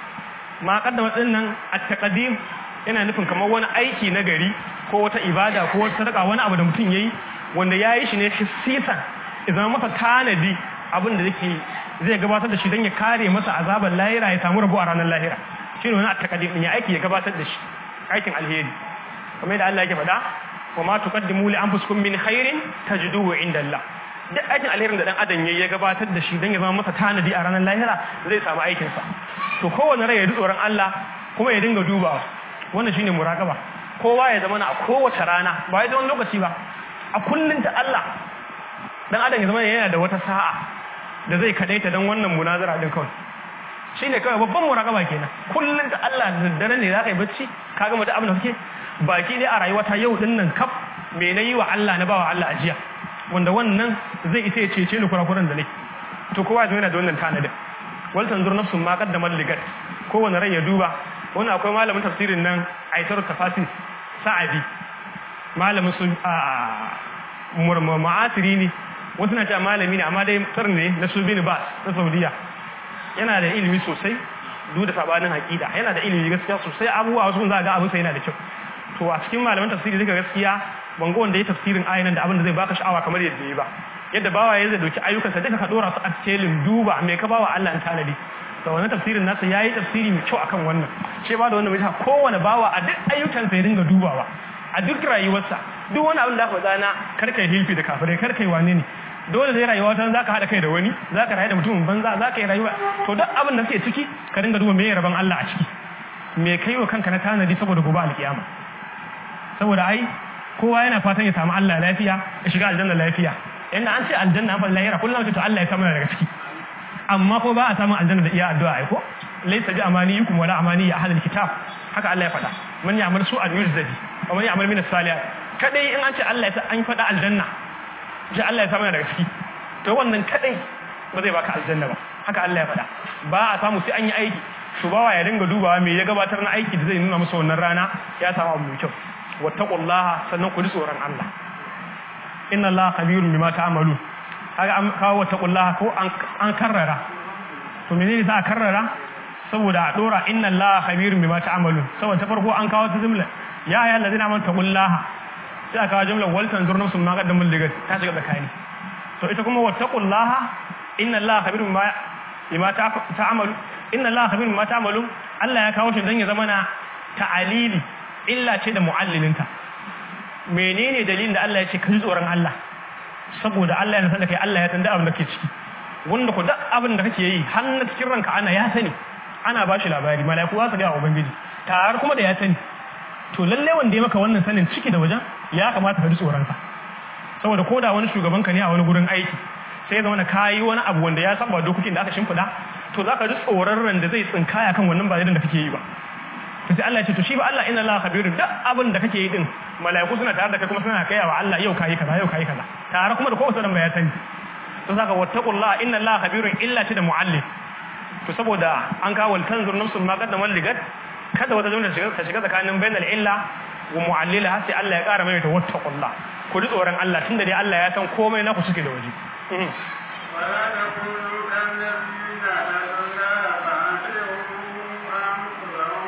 ma kaddamar din nan at-taqdim yana nufin kamar wani aiki na gari ko wata ibada ko wata sadaka wani abu da mutum yayi wanda yayi shi ne hissisan idan masa tanadi abin da yake zai gabatar da shi dan ya kare masa azaban lahira ya samu rabo a ranar lahira shine wani at-taqdim din ya aiki ya gabatar da shi aikin alheri kamar da Allah yake faɗa wa ma tuqaddimu li anfusikum min khairin tajiduhu inda Allah duk aikin alherin da dan adam yayi ya gabatar da shi dan ya zama masa tanadi a ranar lahira zai samu aikin sa to kowanne rai ya ji tsoron Allah kuma ya dinga dubawa wannan shine muraqaba kowa ya zama a kowace rana ba ya wani lokaci ba a kullun ta Allah dan adam ya zama yana da wata sa'a da zai kadaita dan wannan munazara din kawai shine kawai babban muraqaba kenan kullun ta Allah da daddare ne zaka yi bacci kaga mutum abin da kake baki dai a rayuwata yau din nan kaf me na yi wa Allah na bawa Allah ajiya wanda wannan zai isa ya cece ni kurakuran da nake to kowa yana da wannan tanadin wal tanzur nafsun ma qaddamat ligat kowane rai ya duba wannan akwai malamin tafsirin nan aitar tafasir sa'adi malamin su a ma'asiri ne wasu na cewa malami ne amma dai tsarni ne na su bin bas na saudiya yana da ilimi sosai duk da sabanin haƙida yana da ilimi gaskiya sosai abubuwa wasu za ga abin sa yana da kyau to a cikin malaman tafsiri zai gaskiya ban ga wanda ya tafsirin ayinan da abin da zai baka sha'awa kamar yadda ya ba yadda bawa ya zai dauki ayyukansa duka ka dora su a cikin duba me ka bawa Allah an tanadi da wannan tafsirin nasa yayi tafsiri mai kyau akan wannan ce ba da wannan mai kowane bawa a duk ayyukansa ya dinga dubawa a duk rayuwarsa duk wani abin da aka faɗa na karkai hilfi da kafirai karkai wane ne dole zai rayuwa ta zaka hada kai da wani zaka rayu da mutumin banza zaka yi rayuwa to duk abin da suke ciki ka dinga duba me rabon Allah a ciki me kai wa kanka na tanadi saboda gobe alkiyama saboda ai kowa yana fatan ya samu Allah lafiya ya shiga aljanna lafiya inda an ce aljanna fa lahira kullum to Allah ya samu daga ciki amma ko ba a samu aljanna da iya addu'a ai ko laysa bi amaniyukum wala amani ya ahlul kitab haka Allah ya faɗa man ya'mal su'an yujzadi wa man ya'mal min as-salihat kadai in an ce Allah ya sa an faɗa aljanna ji Allah ya samu daga ciki to wannan kadai ba zai baka aljanna ba haka Allah ya faɗa ba a samu sai an yi aiki su bawa ya dinga dubawa me ya gabatar na aiki da zai nuna musu wannan rana ya samu abu mai kyau wattaqullaha sannan ku ji tsoron Allah inna Allah khabirun bima ta'malun kaga an kawo wattaqullaha ko an karrara to menene za a karrara saboda a dora inna Allah khabirun bima ta'malun saboda ta farko an kawo ta jumla ya ayyuhal ladina amanu taqullaha sai aka kawo jumla wal tanzur nafsun ma qaddamul ligat ta shiga tsakani to ita kuma wattaqullaha inna Allah khabirun bima bima ta'malu inna Allah khabirun bima ta'malu Allah ya kawo shi dan ya zama na ta'alili illa ce da muallilinta menene dalilin da Allah ya ce kai tsoron Allah saboda Allah ya san da kai Allah ya san da abin da ke ciki wanda ku duk abin da kake yi har na cikin ranka ana ya sani ana ba shi labari mala'iku za su ga ubangiji tare kuma da ya sani to lalle wanda ya maka wannan sanin ciki da wajen ya kamata ka ji tsoron sa saboda koda wani shugaban ka ne a wani gurin aiki sai ya zama na kayi wani abu wanda ya saba dokokin da aka shimfida to za ka ji tsoron ran da zai tsinkaya kan wannan ba da kake yi ba to sai Allah ya ce to shi ba Allah inna Allah khabirun duk abin da kake yi din mala'iku suna tare da kai kuma suna kai wa Allah yau kai kaza yau kai kaza tare kuma da kowace ran ya sani to saka wattaqullaha inna Allah khabirun illa ta da muallim to saboda an kawo tanzur nafsun ma qaddama ligat kada wata jumla ta shiga tsakanin bainal illa wa mu'allila sai Allah ya kara mai ta wattaqullah ku ji tsoron Allah tunda dai Allah ya san komai na ku suke da waje ولا تكونوا كالذين أذلوا فأنفسهم أنفسهم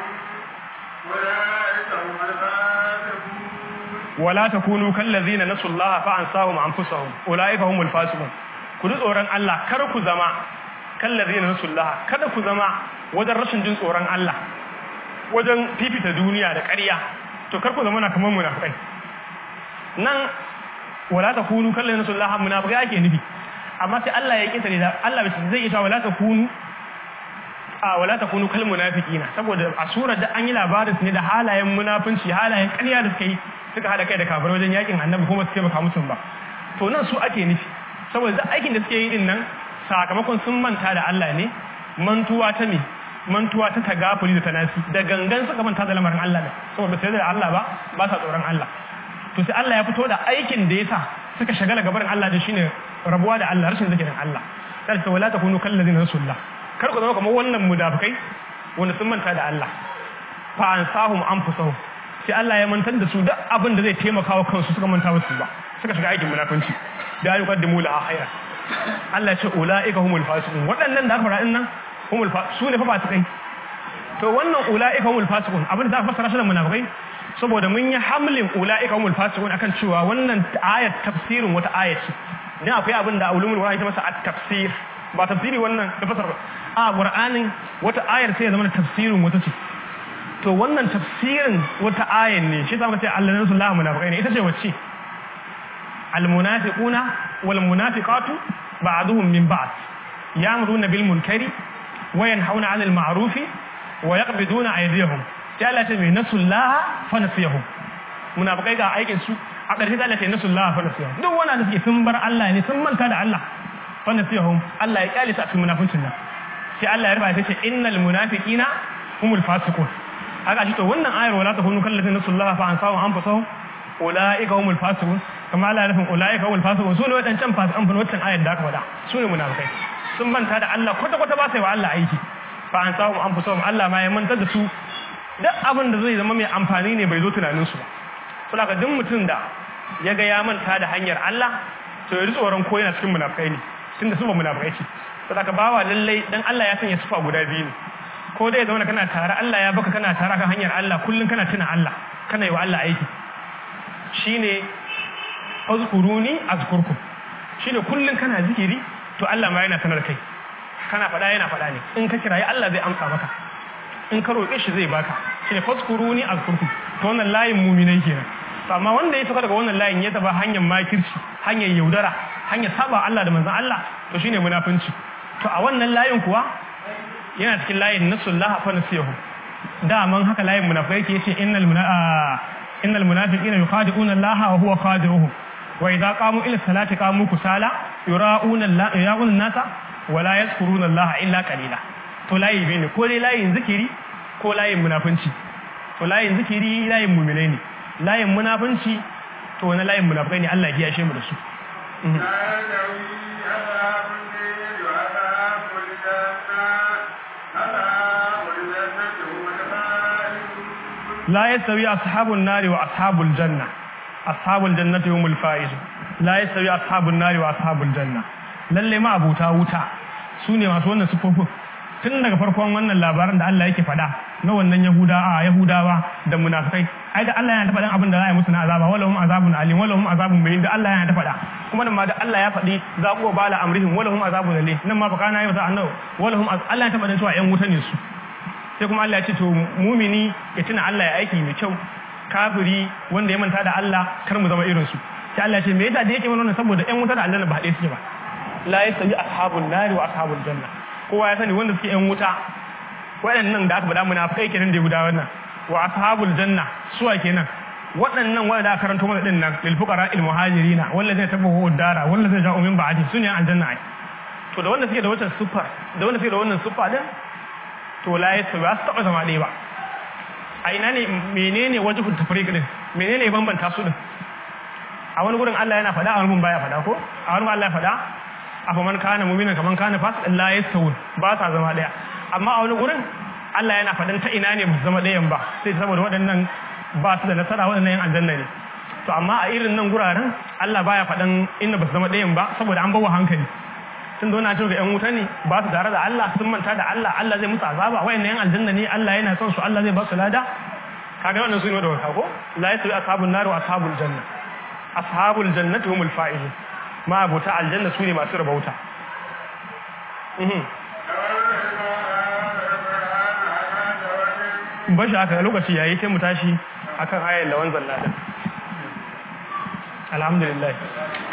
أولئك هم الفاسقون wala takunu kallazina nasullaha fa ansahum anfusahum ulaika humul fasiqun ku ji tsoron Allah kar ku zama kallazina nasullaha kada ku zama wajen rashin jin tsoron Allah wajen fifita duniya da ƙarya to kar ku zama na kamar munafikai nan wala takunu kallazina nasullaha munafikai ake nufi amma sai Allah ya kinta da Allah zai yi ta wala takunu a wala takunu kal munafiqina saboda a surar da an yi labarin ne da halayen munafunci halayen ƙarya da suka yi suka hada kai da kafir wajen yakin annabi kuma su taimaka musu ba to nan su ake nufi saboda duk aikin da suke yi din nan sakamakon sun manta da Allah ne mantuwa ta me mantuwa ta tagafuli da tanasi da gangan suka manta da lamarin Allah ne saboda sai da Allah ba ba sa tsoron Allah to sai Allah ya fito da aikin da yasa suka shagala gabarin Allah da shine rabuwa da Allah rashin zikirin Allah sai ta wala takunu kallazina rasulullah kar ku zama kamar wannan mudafikai wanda sun manta da Allah fa ansahum anfusahum sai Allah ya mantar da su duk abin da zai taimaka wa kansu suka manta musu ba suka shiga aikin munafunci da ya yuqaddimu la khaira Allah ya ce ulaika humul fasiqun waɗannan da aka fara nan humul su ne fa fasikai to wannan ulaika humul fasiqun abin da aka fassara shi da munafikai saboda mun yi hamlin ulaika humul fasiqun akan cewa wannan ayat tafsirin wata ayat ce dan akwai abin da ulumul qur'ani ta masa at-tafsir ba tafsiri wannan da fasar a qur'anin wata ayar sai ya zama tafsirin wata ce to wannan tafsirin wata ayan ne shi zama ce Allah nasu Allah munafiqai ne ita ce wacce almunafiquna wal munafiqatu ba'duhum min ba'd ya'muruna bil munkari wa yanhauna 'anil ma'rufi wa yaqbiduna aydiyahum sai Allah ce mai nasu Allah fa nasiyahum munafiqai ga aikin su a ƙarshe Allah ce nasu Allah fa nasiyahum duk wanda suke sun bar Allah ne sun manta da Allah fa nasiyahum Allah ya kyale su a cikin munafincin nan sai Allah ya rubuta ce innal munafiqina humul fasiqun haka shi to wannan ayar wala takunu kallazina nasullaha fa ansahu anfusahum ulaika humul fasiqun kama Allah ya nufin ulaika humul fasiqun sune wadancan fasiqan bin wancan ayar da aka faɗa sune munafikai sun manta da Allah kwata kwata ba sai wa Allah aiki fa ansahu anfusahum Allah ma ya manta da su duk abin da zai zama mai amfani ne bai zo tunanin su ba saboda duk mutum da ya ga ya manta da hanyar Allah to ya ji tsoron ko yana cikin munafikai ne tunda su ba munafikai ce saboda bawa lallai dan Allah ya sanya sufa guda biyu ne ko dai zauna kana tare Allah ya baka kana tare kan hanyar Allah kullun kana tuna Allah kana yi wa Allah aiki shine azkuruni azkurkum shine kullun kana zikiri to Allah ma yana sanar kai kana fada yana fada ne in ka kirayi Allah zai amsa maka in ka roƙe shi zai baka shine fazkuruni azkurkum to wannan layin mu'minai kenan amma wanda ya saka daga wannan layin ya taba hanyar makirci hanyar yaudara hanyar saba Allah da manzon Allah to shine munafunci to a wannan layin kuwa yana cikin layin nasullah fa nasiyahu daman haka layin munafikai yake yace innal munafiqina innal munafiqina yukhadi'una Allah wa huwa khadi'uhum wa idza qamu ila salati qamu kusala yura'una Allah yura'una nasa wa la yazkuruna Allah illa qalila to layi bi ne ko dai layin zikiri ko layin munafinci to layin zikiri layin mu'minai ne layin munafinci to wani layin munafikai ne Allah ya kiyashe mu da su لا يستوي أصحاب الليل وأصحاب الجنة أصحاب la yastawi ashabun nari wa ashabul janna ashabul jannati humul faizun la yastawi ashabun nari wa ashabul janna lalle ma abuta wuta sune masu wannan sufofin tun daga farkon wannan labarin da Allah yake faɗa na wannan Yahuda a Yahudawa da munafikai ai da Allah yana ta faɗan abin da za a yi musu na azaba wala hum azabun alim wala hum azabun bayin da Allah yana ta faɗa kuma nan ma da Allah ya faɗi za ku bala amrihim wala hum azabun alim nan ma baka na yi masa annabi wala hum Allah ya ta faɗan cewa ƴan wuta ne su sai kuma Allah ya ce to mumini ya tuna Allah ya aiki mai kyau kafiri wanda ya manta da Allah kar mu zama irin su sai Allah ya ce me yasa da yake mana wannan saboda ƴan wuta da aljanna ba ɗaya suke ba la yasawi ashabun nari wa ashabul janna kowa ya sani wanda suke ƴan wuta waɗannan da aka faɗa munafikai kenan da guda wannan wa ashabul janna suwa kenan waɗannan wanda aka karanto mana din nan lil fuqara al muhajirina wallazina tabawu dara wallazina ja'u min ba'di sunya aljanna ai to da wanda suke da wannan sifar da wanda suke da wannan siffa din to la yasu ba su taba zama ɗaya ba a ina ne menene wajhul tafriq din menene bambanta su din a wani gurin Allah yana faɗa a wani gurin baya faɗa ko a wani Allah ya faɗa afa man kana mu'minan kaman kana fasiqan la yastawun ba sa zama ɗaya amma a wani gurin Allah yana faɗin ta ina ne ba su zama ɗayan ba sai saboda waɗannan ba su da nasara waɗannan yan aljanna ne to amma a irin nan guraren Allah baya faɗan inda ba su zama ɗayan ba saboda an bawa hankali tun da wani ga yan wuta ne ba su tare da Allah sun manta da Allah Allah zai musu azaba wayannan yan aljanna ne Allah yana son su Allah zai ba su lada kaga wannan su ne da wata ko la yasu ashabun nar wa ashabul janna ashabul jannati humul faizun ma abota aljanna su ne masu rabauta bashi haka lokaci yayi sai mu tashi akan ayar lawan zalla din alhamdulillah